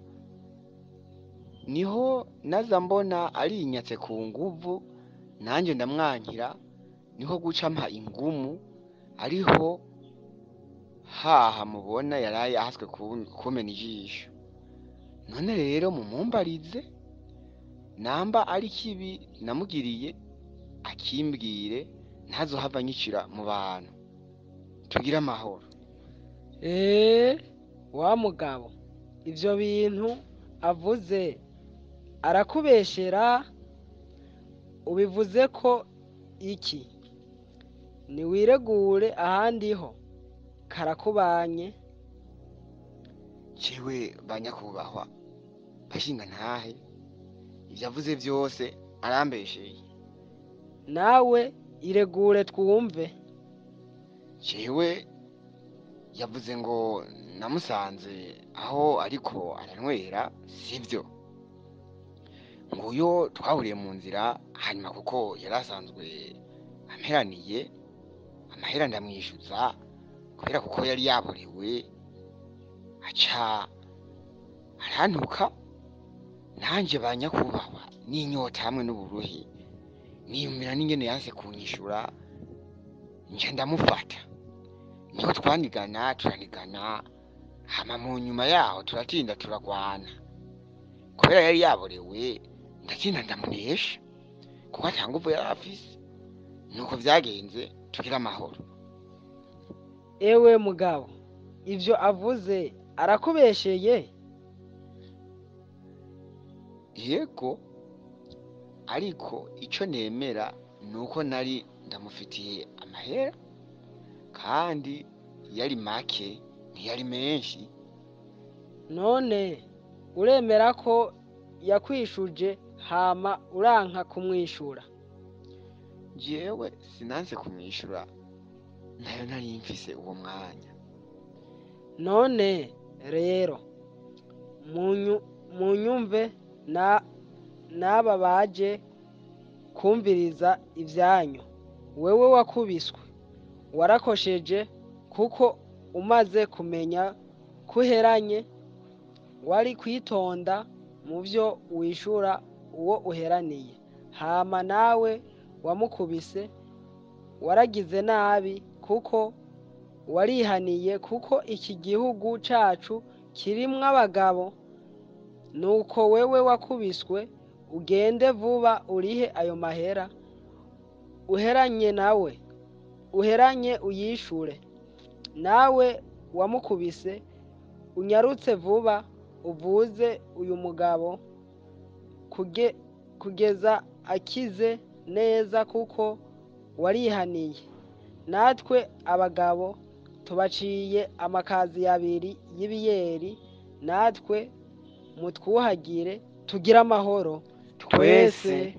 niho naza mbona arinyatse ku nguvu nanjye ndamwankira niho guca mpa ingumu ariho haha mubona yaraye ahaswe ku- kumena ijisho none rero mumumbarize namba ari kibi namugiriye akimbwire ntazohava anyicira mu bantu tugire amahoro eee wa mugabo ivyo bintu avuze arakubeshera ubivuze ko iki niwiregure ahandi ho karakubanye jewe banyakubahwa bashinga ntahe ivyo avuze vyose arambesheye nawe iregure twumve jewe yavuze ngo namusanze aho ariko aranywera sivyo nguyo twahuriye mu nzira hanyuma kuko yari asanzwe amperaniye amahera ndamwishyuza kubera kuko yari yaborewe aca arantuka nanjye ba nyakubahwa n'inyota hamwe n'uburuhi niyumvira n'ingene yanse kunyishura nje ndamufata niho twanigana turanigana hama mu nyuma yaho turatinda turagwana kubera yari yaborewe ndatinda ndamunesha kuko ata nguvu yari afise nuko vyagenze tugira amahoro ewe mugabo ivyo avuze arakubesheye yego ariko ico nemera nuko nari ndamufitiye amahera kandi yari make ntiyari menshi none uremera ko yakwishuje hama uranka kumwishura jewe sinanse kumwishura nayo nari mfise uwo mwanya none rero munyu- munyumve na n'aba baje kumviriza ivyanyu wewe wakubiswe warakosheje kuko umaze kumenya kuheranye wari kwitonda mu vyo wishura uwo uheraniye hama nawe wamukubise waragize nabi kuko warihaniye kuko iki gihugu cacu kirimwo abagabo nuko wewe wakubiswe ugende vuba urihe ayo mahera uheranye nawe uheranye uyishure nawe wamukubise unyarutse vuba uvuze uyu mugabo kuge, kugeza akize neza kuko warihaniye natwe abagabo tubaciye amakazi abiri y'ibiyeri natwe mutwuhagire tugire amahoro twese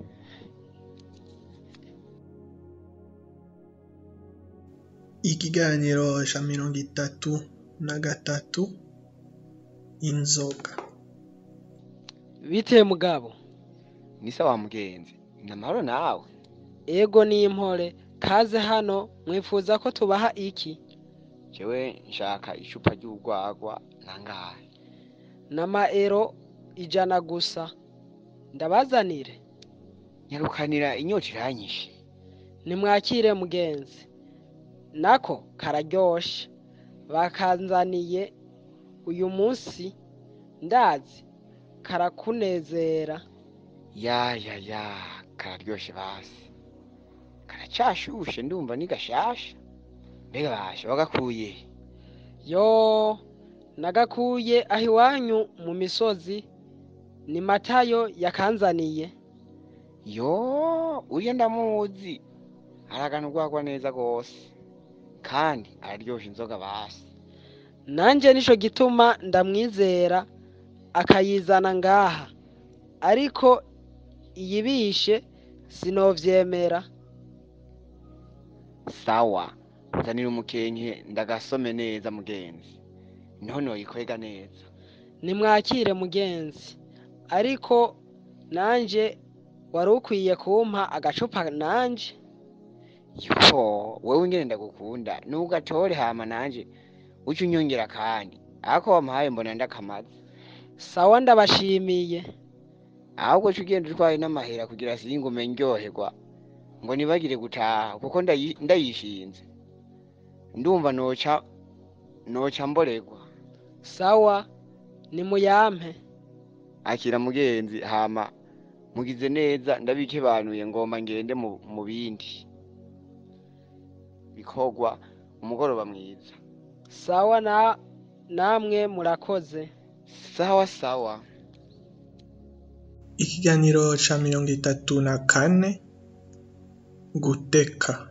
ikiganiro ca mirongo itatu na gatatu inzoga bite mugabo ni sawa mugenzi ni amahoro nawe ego n'impore kaze hano mwifuza ko tubaha iki jewe nshaka icupa ry'urwagwa nangahe n'amaero ijana gusa ndabazanire nyarukanira inyota iranyishe nimwakire mugenzi nako kararyoshe bakanzaniye uyu munsi ndazi karakunezera ya ya ya kararyoshe basi karacashushe ndumva ni gashasha mbega basha wagakuye yo nagakuye aho iwanyu mu misozi ni matayo yakanzaniye yo uriya ndamuzi aragana urwagwa neza rwose kandi araryosha inzoga basi nanje nico gituma ndamwizera akayizana ngaha ariko iyibishe sinovyemera sawa nzanira umukenke ndagasome neza mugenzi niho noyikwega neza nimwakire mugenzi ariko nanje wari ukwiye kumpa agacupa nanje yo wewe ingene ndagukunda nugatore hama nanje uca unyongera kandi ako wampaye mbona ndakamaze sawa ndabashimiye ahubwo ca ugenda utwaye n'amahera kugira singume ndyoherwa ngo nibagire gutaha kuko ndayi- ndayishinze ndumva noca noca mboregwa sawa nimuyampe akira mugenzi hama mugize neza ndabikebanuye ngomba ngende mu, mu bindi bikorwa umugoroba mwiza sawa na namwe murakoze sawa sawa ikiganiro ca mirongo itatu na kane guteka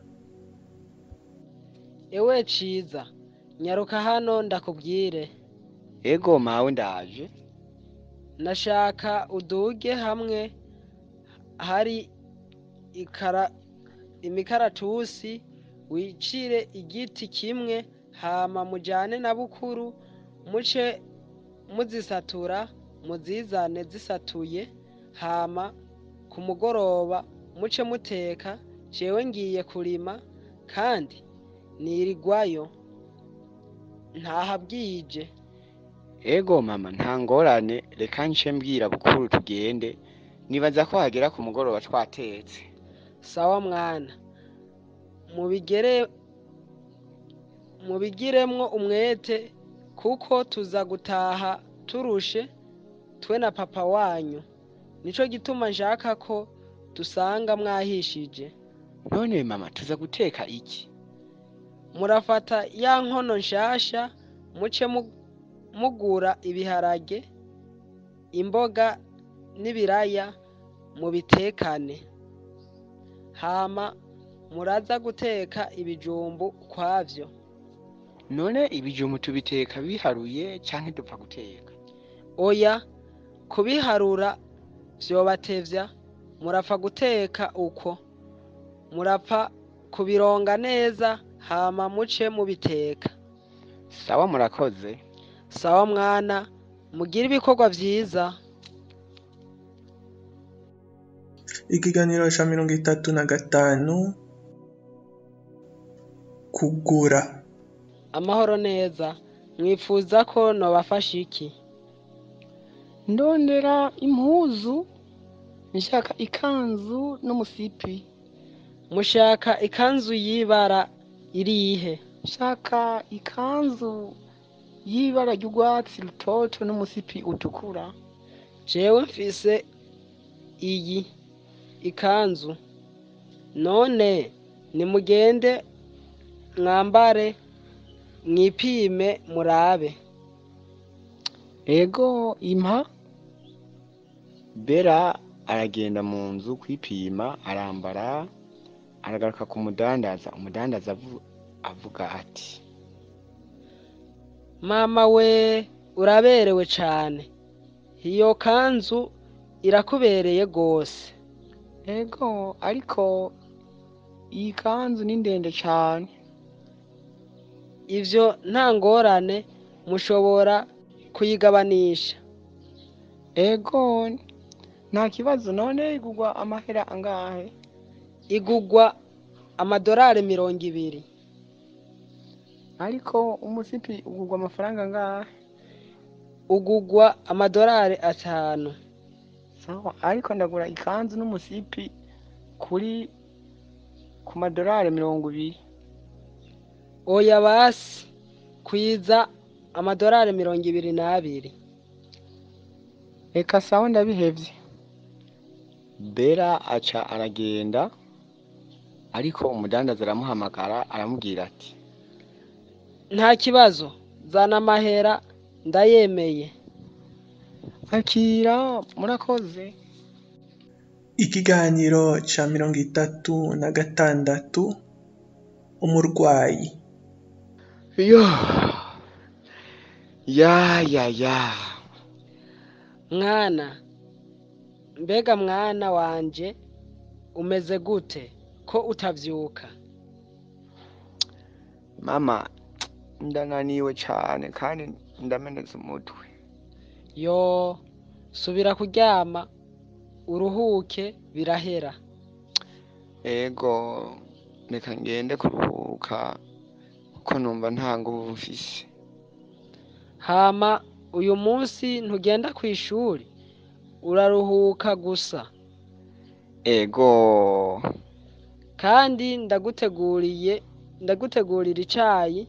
ewe ciza nyaruka hano ndakubwire ego mawe ndaje nashaka uduge hamwe hari ikara imikaratusi wicire igiti kimwe hama mujane na bukuru muce muzisatura muzizane zisatuye hama ku mugoroba muce muteka jewe ngiye kurima kandi nirigwayo ntaha bwije ego mama nta ngorane reka nce mbwira bukuru tugende nibaza ko hagera ku mugoroba twatetse sawa mwana mubigere mubigiremwo umwete kuko tuza gutaha turushe twe na papa wanyu nico gituma nshaka ko dusanga mwahishije none mama tuza guteka iki murafata ya nkono nshasha muce mu- mugura ibiharage imboga n'ibiraya mubitekane hama muraza guteka ibijumbu kwavyo none ibijumbu tubiteka biharuye canke dupfa guteka oya kubiharura vyobatevya murapfa guteka uko murapfa kubironga neza hama muce mubiteka sawa murakoze sawa mwana mugire ibikorwa vyiza ikiganiro ca mirongo itatu na gatanu kugura amahoro neza mwifuza ko nobafasha iki ndondera impuzu nshaka ikanzu n'umusipi mushaka ikanzu y'ibara irihe nshaka ikanzu y'ibara ry'urwatsi rutoto n'umusipi utukura jewe mfise iyi ikanzu none nimugende mwambare mwipime murabe ego impa bera aragenda mu nzu kwipima arambara aragaruka ku mudandaza umudandaza avu- avuga ati mama we uraberewe cane iyo kanzu irakubereye gose ego ariko iyi kanzu ni ndende cane ivyo nta ngorane mushobora kuyigabanisha ego nta kibazo none igurwa amahera angahe igugwa amadorari mirongo ibiri ariko umusipi ugurwa amafaranga angahe ugugwa amadorari atanu sawa ariko ndagura ikanzu n'umusipi kuri ku madorari mirongo ibiri oya basi kwiza amadorari mirongo ibiri n'abiri reka sawa ndabihevye bera aca aragenda ariko umudandaza aramuhamagara aramubwira ati nta kibazo zana amahera ndayemeye akira murakoze ikiganiro ca mirongo itatu na gatandatu umurwayi yo ya ya ya mwana mbega mwana wanje umeze gute ko utavyuka mama ndananiwe cane kandi ndamenetse umutwe yo subira kuryama uruhuke birahera ego reka ngende kuruhuka kuko numva nta nguvu mfise hama uyu munsi ntugenda ku ishuri uraruhuka gusa ego kandi ndaguteguriye ndagutegurira icayi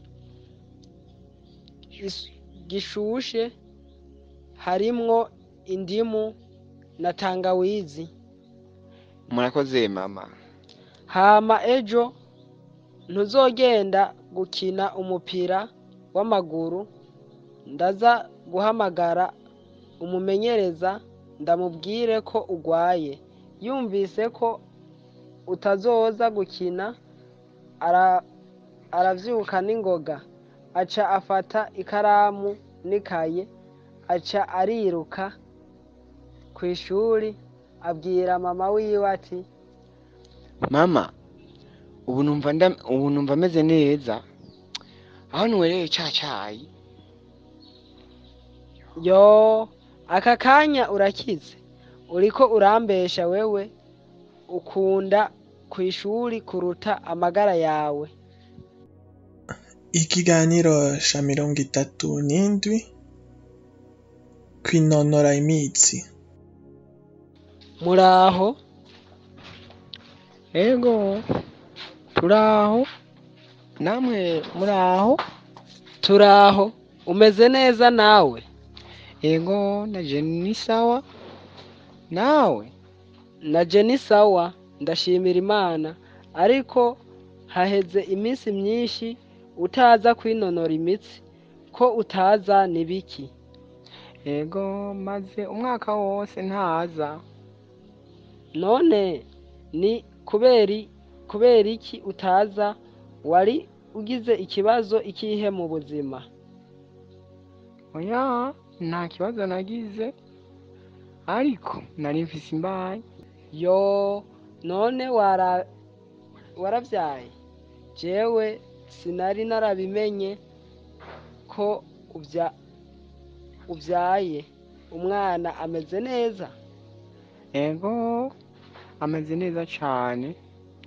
gis- gishushe harimwo indimu na tangawizi murakoze mama hama ejo ntuzogenda gukina umupira w'amaguru ndaza guhamagara umumenyereza ndamubwire ko ugwaye yumvise ko utazoza gukina ara, aravyuka n'ingoga aca afata ikaramu n'ikaye aca ariruka kw'ishuri abwira mama wiwe ati mama ubu numva nda ubu numva ameze neza aho nwereye ca cayi yo aka kanya urakize uriko urambesha wewe ukunda kw'ishuri kuruta amagara yawe ikiganiro ca mirongo itatu n'indwi kwinonora imitsi muraho ego turaho namwe muri aho turaho umeze neza nawe yego naje ni sawa nawe naje ni sawa ndashimira imana ariko haheze iminsi myinshi utaza kwinonora imitsi ko utaza ni biki yego maze umwaka wose ntaza none ni kubera kubera iki utaza wari ugize ikibazo ikihe mu buzima oya nta kibazo nagize ariko nari mfise imbaye yo none wara warabyaye jewe sinari narabimenye ko ubya ubyaye umwana ameze neza yego ameze neza cane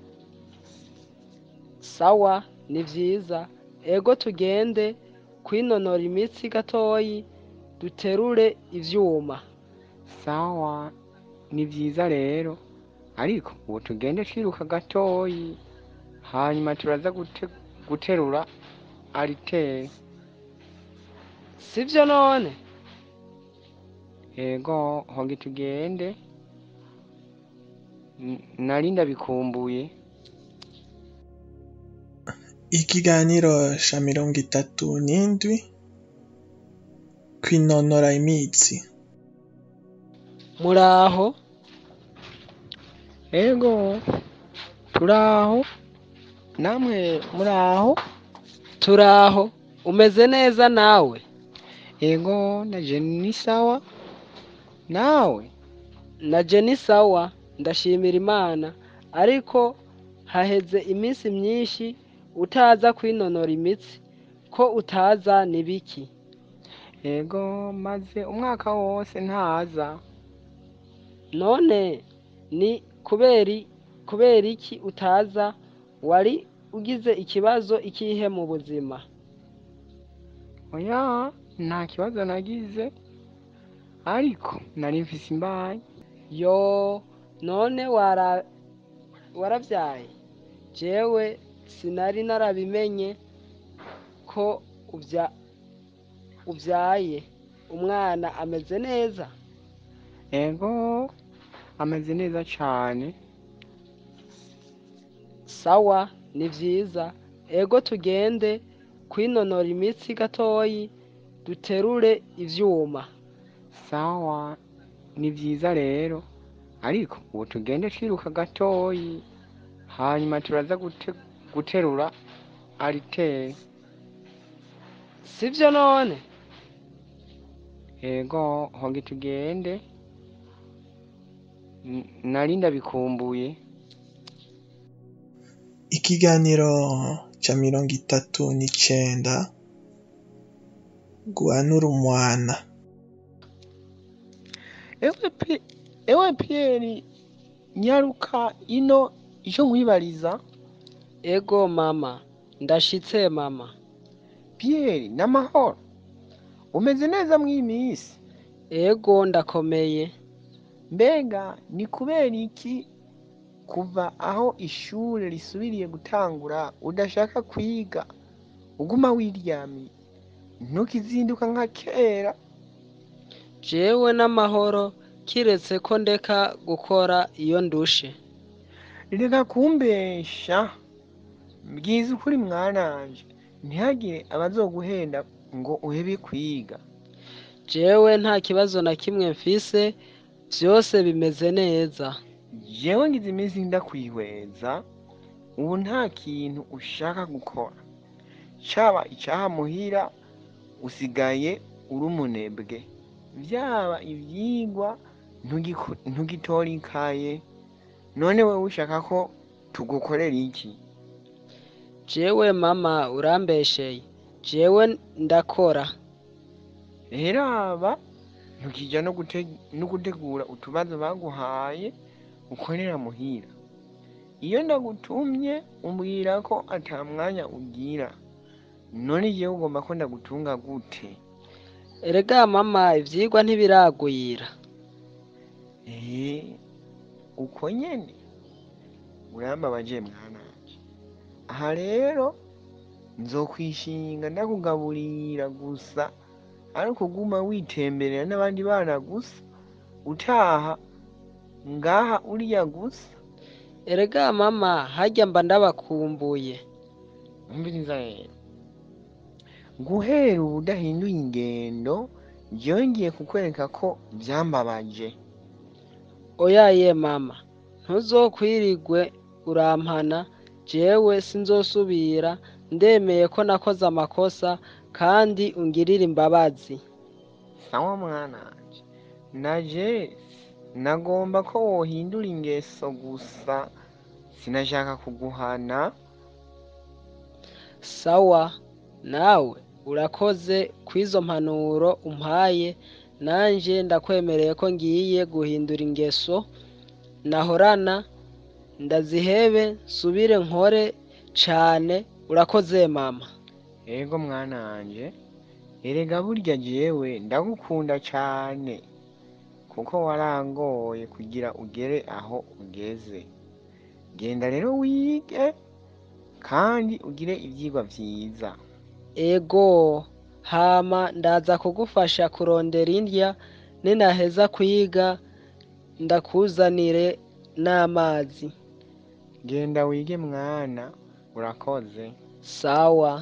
sawa ni vyiza ego tugende kwinonora imitsi gatoyi duterure ivyuma sawa ni vyiza rero ariko ubu tugende twiruka gatoyi hanyuma turaza gute, guterura ariteri sivyo none yego honge tugende N- nari ndabikumbuye ikiganiro ca mirongo itatu n'indwi kwinonora imitsi muraho yego turaho namwe muri aho turaho umeze neza nawe yego naje ni sawa nawe naje ni sawa ndashimira imana ariko haheze iminsi myinshi utaza kwinonora imitsi ko utaza ni biki yego maze umwaka wose ntaza none ni kubera kubera iki utaza wari ugize ikibazo ikihe mu buzima oya nta kibazo nagize ariko nari mfise imbaye yo none wara warabyaye jewe sinari narabimenye ko ubya ubyaye umwana ameze neza yego ameze neza cane sawa ni vyiza ego tugende kwinonora imitsi gatoyi duterure ivyuma sawa ni vyiza rero ariko ubu tugende twiruka gatoyi hanyuma turaza gute, guterura ariteri sivyo none yego honge tugende N- nari ndabikumbuye ikiganiro ca mirongo itatu n'icenda guhanura umwana ewe Pi- ewe piyeri nyaruka ino ico nkwibariza ego mama ndashitse mama piyeri n'amahoro umeze neza mw'iyi minsi ego ndakomeye mbega ni kubera iki kuva aho ishure risubiriye gutangura udashaka kwiga uguma wiryamiye ntukizinduka nka kera jewe n'amahoro kiretse ko ndeka gukora iyo ndushe reka kumbesha mbwiza ukuri mwananje ntihagire abazoguhenda ngo uhebe kwiga jewe nta kibazo na kimwe mfise vyose bimeze neza jewe ngize iminsi ndakwihweza ubu nta kintu ushaka gukora caba icaha muhira usigaye uri umunebwe vyaba ivyigwa ntugiko- ntugitora ikaye none wewe ushaka ko tugukorera iki jewe mama urambesheye jewe ndakora rero aba ntukija no gute- no gutegura utubazo baguhaye ukorera muhira iyo ndagutumye umbwira ko ata mwanya ugira none jewe ugomba ko ndagutunga gute erega mama ivyigwa ntibiragwira Eh, uko nyene urambabaje mwananje aha rero nzokwishinga ndakugaburira gusa ari ukuguma witemberera n'abandi bana gusa utaha ngaha uriya gusa erega mama harya mba ndabakumbuye umviriza rero guhera ubu udahinduye ingendo byongeye kukwereka ko byambabaje oya ye mama ntuzokwirirwe urampana jewe sinzosubira ndemeye ko nakoze amakosa kandi ungirira imbabazi sawa mwananje naje nagomba ko wohindura ingeso gusa sinashaka kuguhana sawa nawe urakoze kw'izo mpanuro umpaye nanje ndakwemereye ko ngiye guhindura ingeso nahorana ndazihebe nsubire nkore cane urakoze mama ego mwananje erega burya jewe ndagukunda cane kuko warangoye kugira ugere aho ugeze genda rero wige kandi ugire ivyigwa vyiza ego hama ndaza kugufasha kurondera indya ninaheza kwiga ndakuzanire n'amazi genda wige mwana urakoze sawa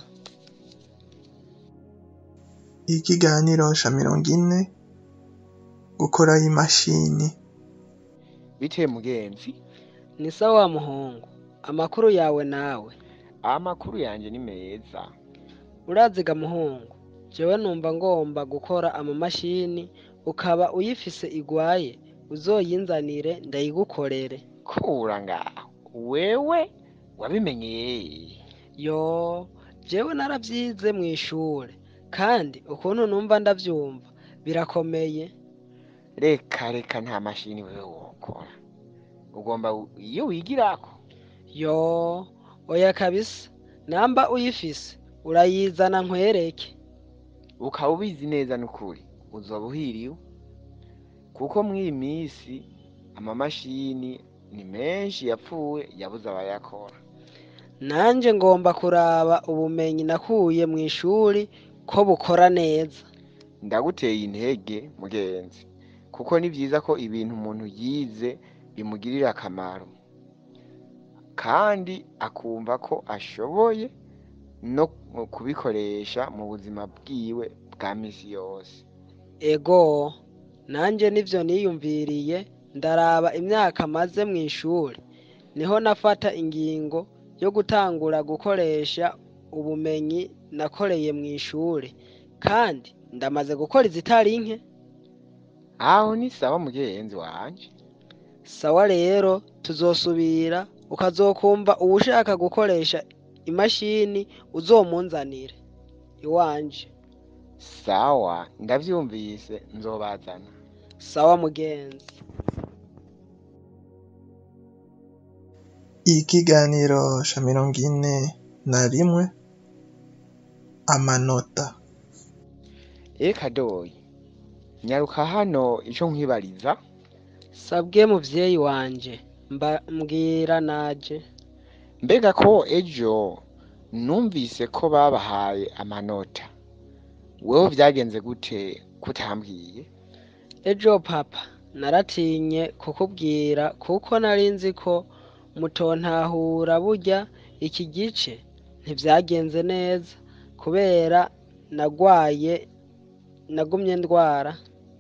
ikiganiro ca mirongo ine gukora imashini bite mugenzi ni sawa muhungu amakuru yawe nawe amakuru yanje ni meza uraziga muhungu jewe numva ngomba gukora amamashini ukaba uyifise igwaye uzoyinzanire ndayigukorere kura ngaho wewe wabimenyeye yo jewe naravyize mw'ishure kandi ukuntu numva ndavyumva birakomeye reka reka nta mashini wewe wokora ugomba u- iyo wigirako yo oya kabisa namba uyifise urayizana nkwereke ukaba ubizi neza n'ukuri uzoba uhiriwe kuko mw'iyi minsi amamashini ni menshi yapfuye yabuze abayakora nanje ngomba kuraba ubumenyi nakuye mw'ishuri ko bukora neza ndaguteye intege mugenzi kuko ni byiza ko ibintu umuntu yize bimugirira akamaro kandi akumva ko ashoboye no kubikoresha mu buzima bwiwe bwa misi yose ego nanje nivyo niyumviriye ndaraba imyaka maze mw'ishuri niho nafata ingingo yo gutangura gukoresha ubumenyi nakoreye mw'ishuri kandi ndamaze gukora izitari nke aho ni sawa mugenzi wanje sawa rero tuzosubira ukazokumva uwushaka gukoresha imashini uzomunzanire iwanje sawa ndavyumvise nzobazana sawa mugenzi ikiganiro ca mirongo ine na rimwe amanota eka doyi nyaruka hano ico nkwibariza sabwe muvyeyi wanje mba mbwira naje mbega ko ejo numvise ko babahaye amanota wewe vyagenze gute kutambwiye ejo papa naratinye kukubwira kuko nari nzi ko mutontahura burya iki gice ntivyagenze neza kubera nagwaye nagumye ndwara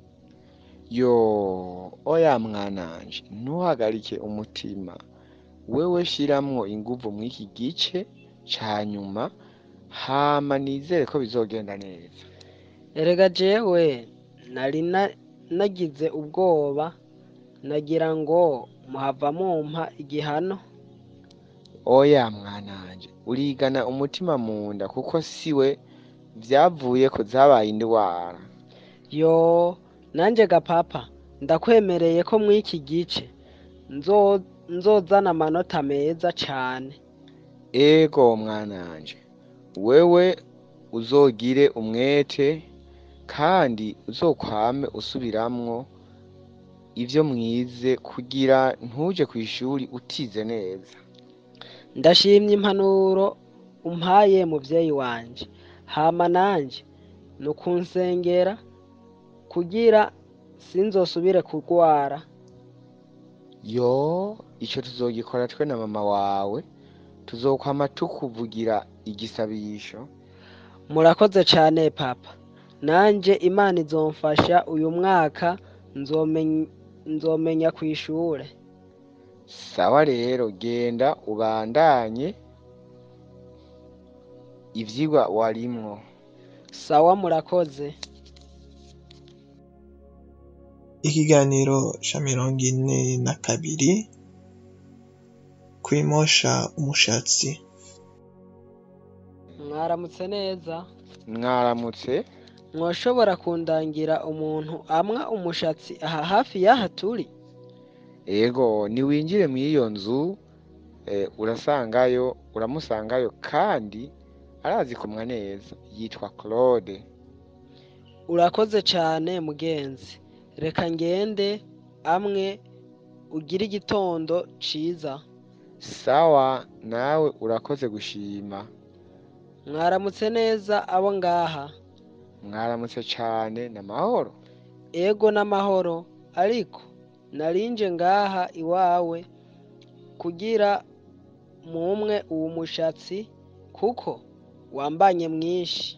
yo oya mwananje ntuhagarike umutima wewe shiramwo inguvu mw'iki gice ca nyuma hama nizere ko bizogenda neza erega jewe nari na- nagize ubwoba nagira ngo muhava mumpa igihano oya mwananje urigana umutima munda kuko siwe vyavuye ko zabaye indwara yo nanje ga papa ndakwemereye ko mw'iki gice nzo nzozana amanota meza cane ego mwananje wewe uzogire umwete kandi uzokwame usubiramwo ivyo mwize kugira ntuje kw'ishuri utize neza ndashimye impanuro umpaye muvyeyi wanje hama nanje ni ukunsengera kugira sinzosubire kurwara yo ico tuzogikora twe na mama wawe tuzokwama tukuvugira igisabisho murakoze cane papa nanje imana izomfasha uyu mwaka nzomenya, nzomenya kw'ishure sawa rero genda ubandanye ivyigwa warimwo sawa murakoze ikiganiro ca mirongo ine na kabiri kwimosha umushatsi mwaramutse neza mwaramutse mwoshobora kundangira umuntu amwa umushatsi aha hafi y'aha turi ego niwinjire mw'iyo nzu eh, urasangayo uramusangayo kandi arazi kumwa neza yitwa claude urakoze cane mugenzi reka ngende amwe ugire igitondo ciza sawa nawe urakoze gushima mwaramutse neza abo ngaha mwaramutse cane n'amahoro ego n'amahoro ariko narinje ngaha iwawe kugira mumwe uwu mushatsi kuko wambanye mwinshi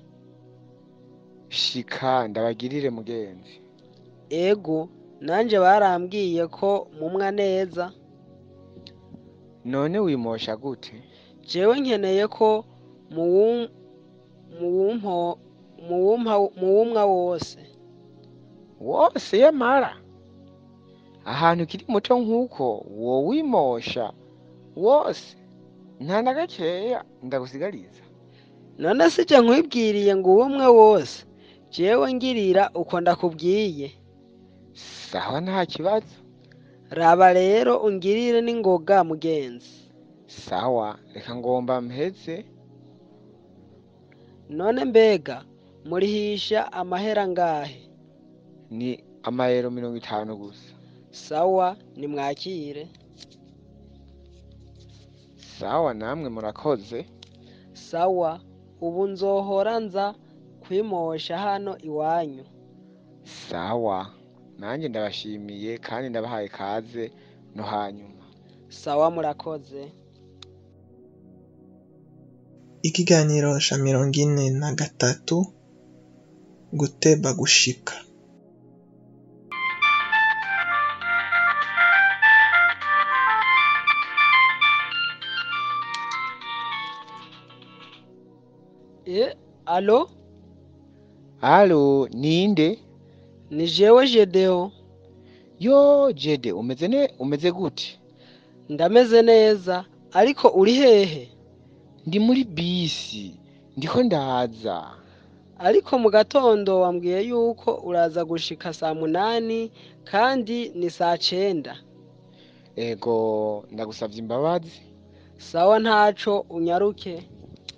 shika ndabagirire mugenzi ego nanje barambwiye ko mumwa neza none wimosha gute jewe nkeneye ko muwum- muwumpo- muwumpa- muwumwa wose wose yamara ahantu ukiri muto nk'uko wowimosha wose nta na gakeya ndagusigariza none si je nkwibwiriye ngo uwumwe wose jewe ngirira uko ndakubwiye sawa nta kibazo raba rero ungirire n'ingoga mugenzi sawa reka ngomba mpeze none mbega murihisha amahera ngahe ni amayero mirongo itanu gusa sawa nimwakire sawa namwe murakoze sawa ubu nzohora nza kwimosha hano iwanyu sawa nanjye ndabashimiye kandi ndabahaye kaze no hanyuma sawa murakoze ikiganiro ca mirongo ine na gatatu guteba gushika e alo alo ninde ni jewe jedeo yo jede umeze ne umeze gute ndameze neza ariko uri hehe ndi muri bisi ndiko ndaza ariko mu gatondo wambwiye yuko uraza gushika saa munani kandi ni saa cenda ego ndagusavye imbabazi sawa ntaco unyaruke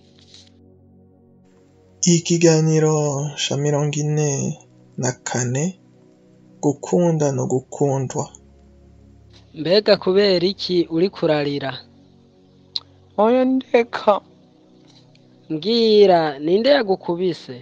ikiganiro ca mirongo ine na kane gukunda no gukundwa mbega kubera iki uri kurarira oya ndeka mbwira ninde yagukubise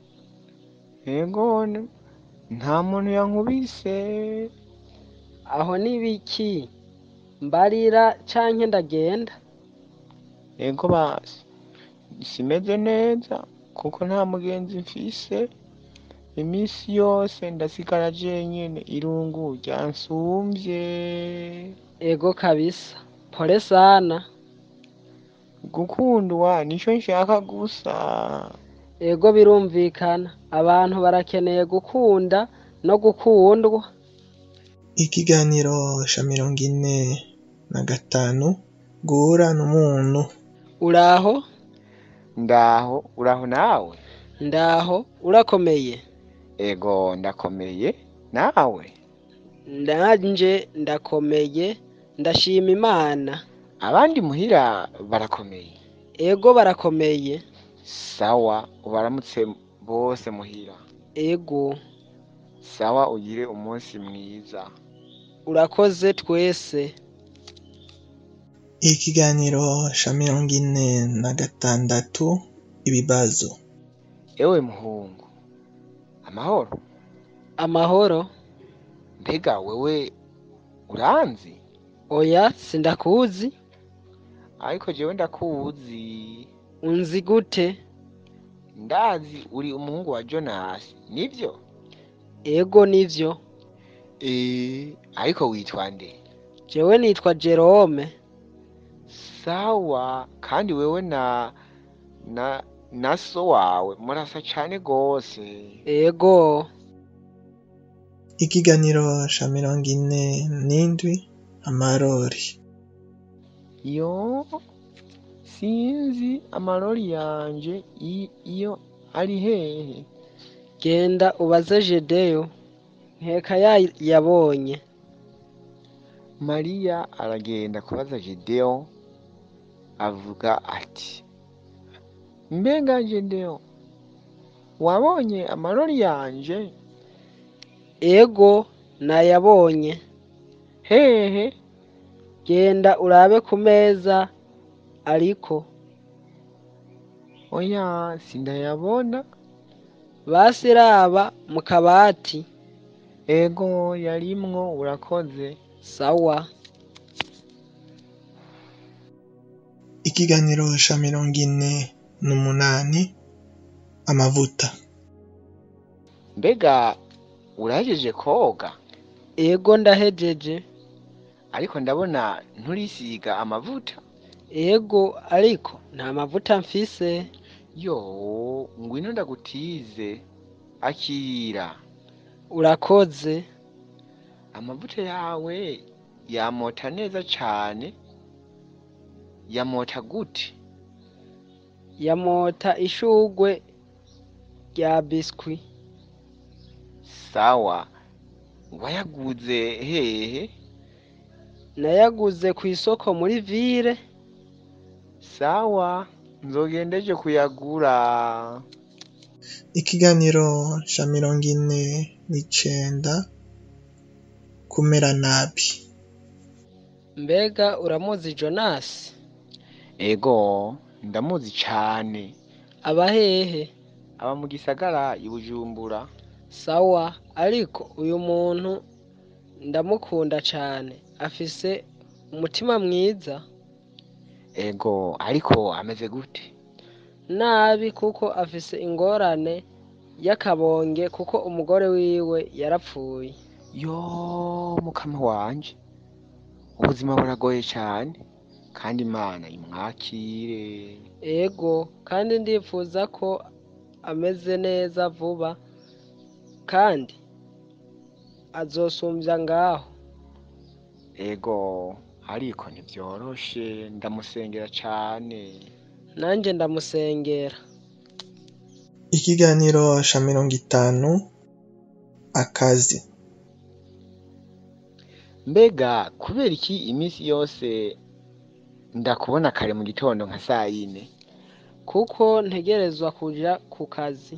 ego n- nta muntu yankubise aho nibiki mbarira canke ndagenda ego basi simeze neza kuko nta mugenzi mfise iminsi yose ndasigara jenyene irungu ryansumvye ego kabisa pole sana gukundwa nico nshaka gusa ego birumvikana abantu barakeneye gukunda no gukundwa ikiganiro ca mirongo ine na gatanu guhura n'umuntu uraho ndaho uraho nawe ndaho urakomeye ego ndakomeye nawe nanje ndakomeye ndashima imana abandi muhira barakomeye ego barakomeye sawa ubaramutse bose muhira ego sawa ugire umunsi mwiza urakoze twese ikiganiro ca mirongo ine na gatandatu ibibazo ewe muhungu amahoro amahoro mbega wewe uranzi oya sindakuzi ariko jewe ndakuzi unzi gute ndazi uri umuhungu wa jonasi nivyo ego nivyo eh ariko witwa nde jewe nitwa jerome sawa kandi wewe na na na so wawe murasa cane gose ego ikiganiro ca mirongo ine n'indwi amarori yo sinzi amarori yanje i- iyo ari hehe genda ubaze jedeyo nkeka yayabonye mariya aragenda kubaza gedeon avuga ati mbega gedeon wabonye amarori yanje ego nayabonye hehe genda urabe ku meza ariko oya sindayabona basi raba mu kabati ego yarimwo urakoze sawa ikiganiro ca mirongo ine n'umunani amavuta mbega urahejeje koga ego ndahejeje ariko ndabona nturisiga amavuta ego ariko nta mavuta mfise yo ngwino ndagutize akira urakoze amavuta yawe yamota neza cane yamota gute yamota ishugwe rya biswi sawa wayaguze hehe nayaguze ku isoko muri vile sawa nzogendeje kuyagura ikiganiro ca mirongo ine n'icenda kumera nabi mbega uramuzi jonasi ego ndamuzi cane aba hehe aba mu gisagara i bujumbura sawa ariko uyu muntu ndamukunda cane afise umutima mwiza ego ariko ameze gute nabi kuko afise ingorane y'akabonge kuko umugore wiwe yarapfuye yo mukama wanje ubuzima buragoye cane kandi imana imwakire ego kandi ndifuza ko ameze neza vuba kandi azosumbya ngaho ego ariko ntivyoroshe ndamusengera cane nanje ndamusengera ikiganiro ca mirongo itanu akazi mbega kubera iki iminsi yose ndakubona kare mu gitondo nka saa yine kuko ntegerezwa kuja ku kazi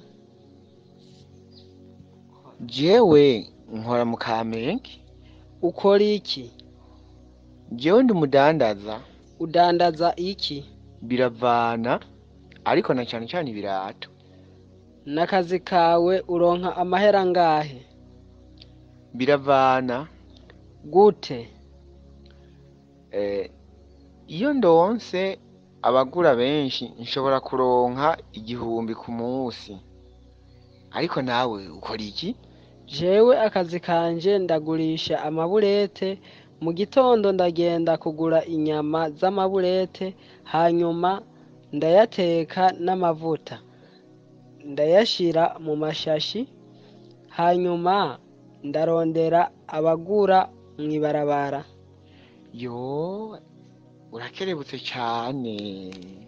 jewe nkora mu kamenge ukora iki jewe ndi umudandaza udandaza iki biravana ariko na cane cane ibirato n'akazi kawe uronka amahera angahe biravana gute eh, iyo ndonse abagura benshi nshobora kuronka igihumbi ku munsi ariko nawe ukora iki jewe akazi kanje ndagurisha amaburete mu gitondo ndagenda kugura inyama z'amaburete hanyuma ndayateka n'amavuta ndayashira mu mashashi hanyuma ndarondera abagura mw'ibarabara yo urakerebutse cane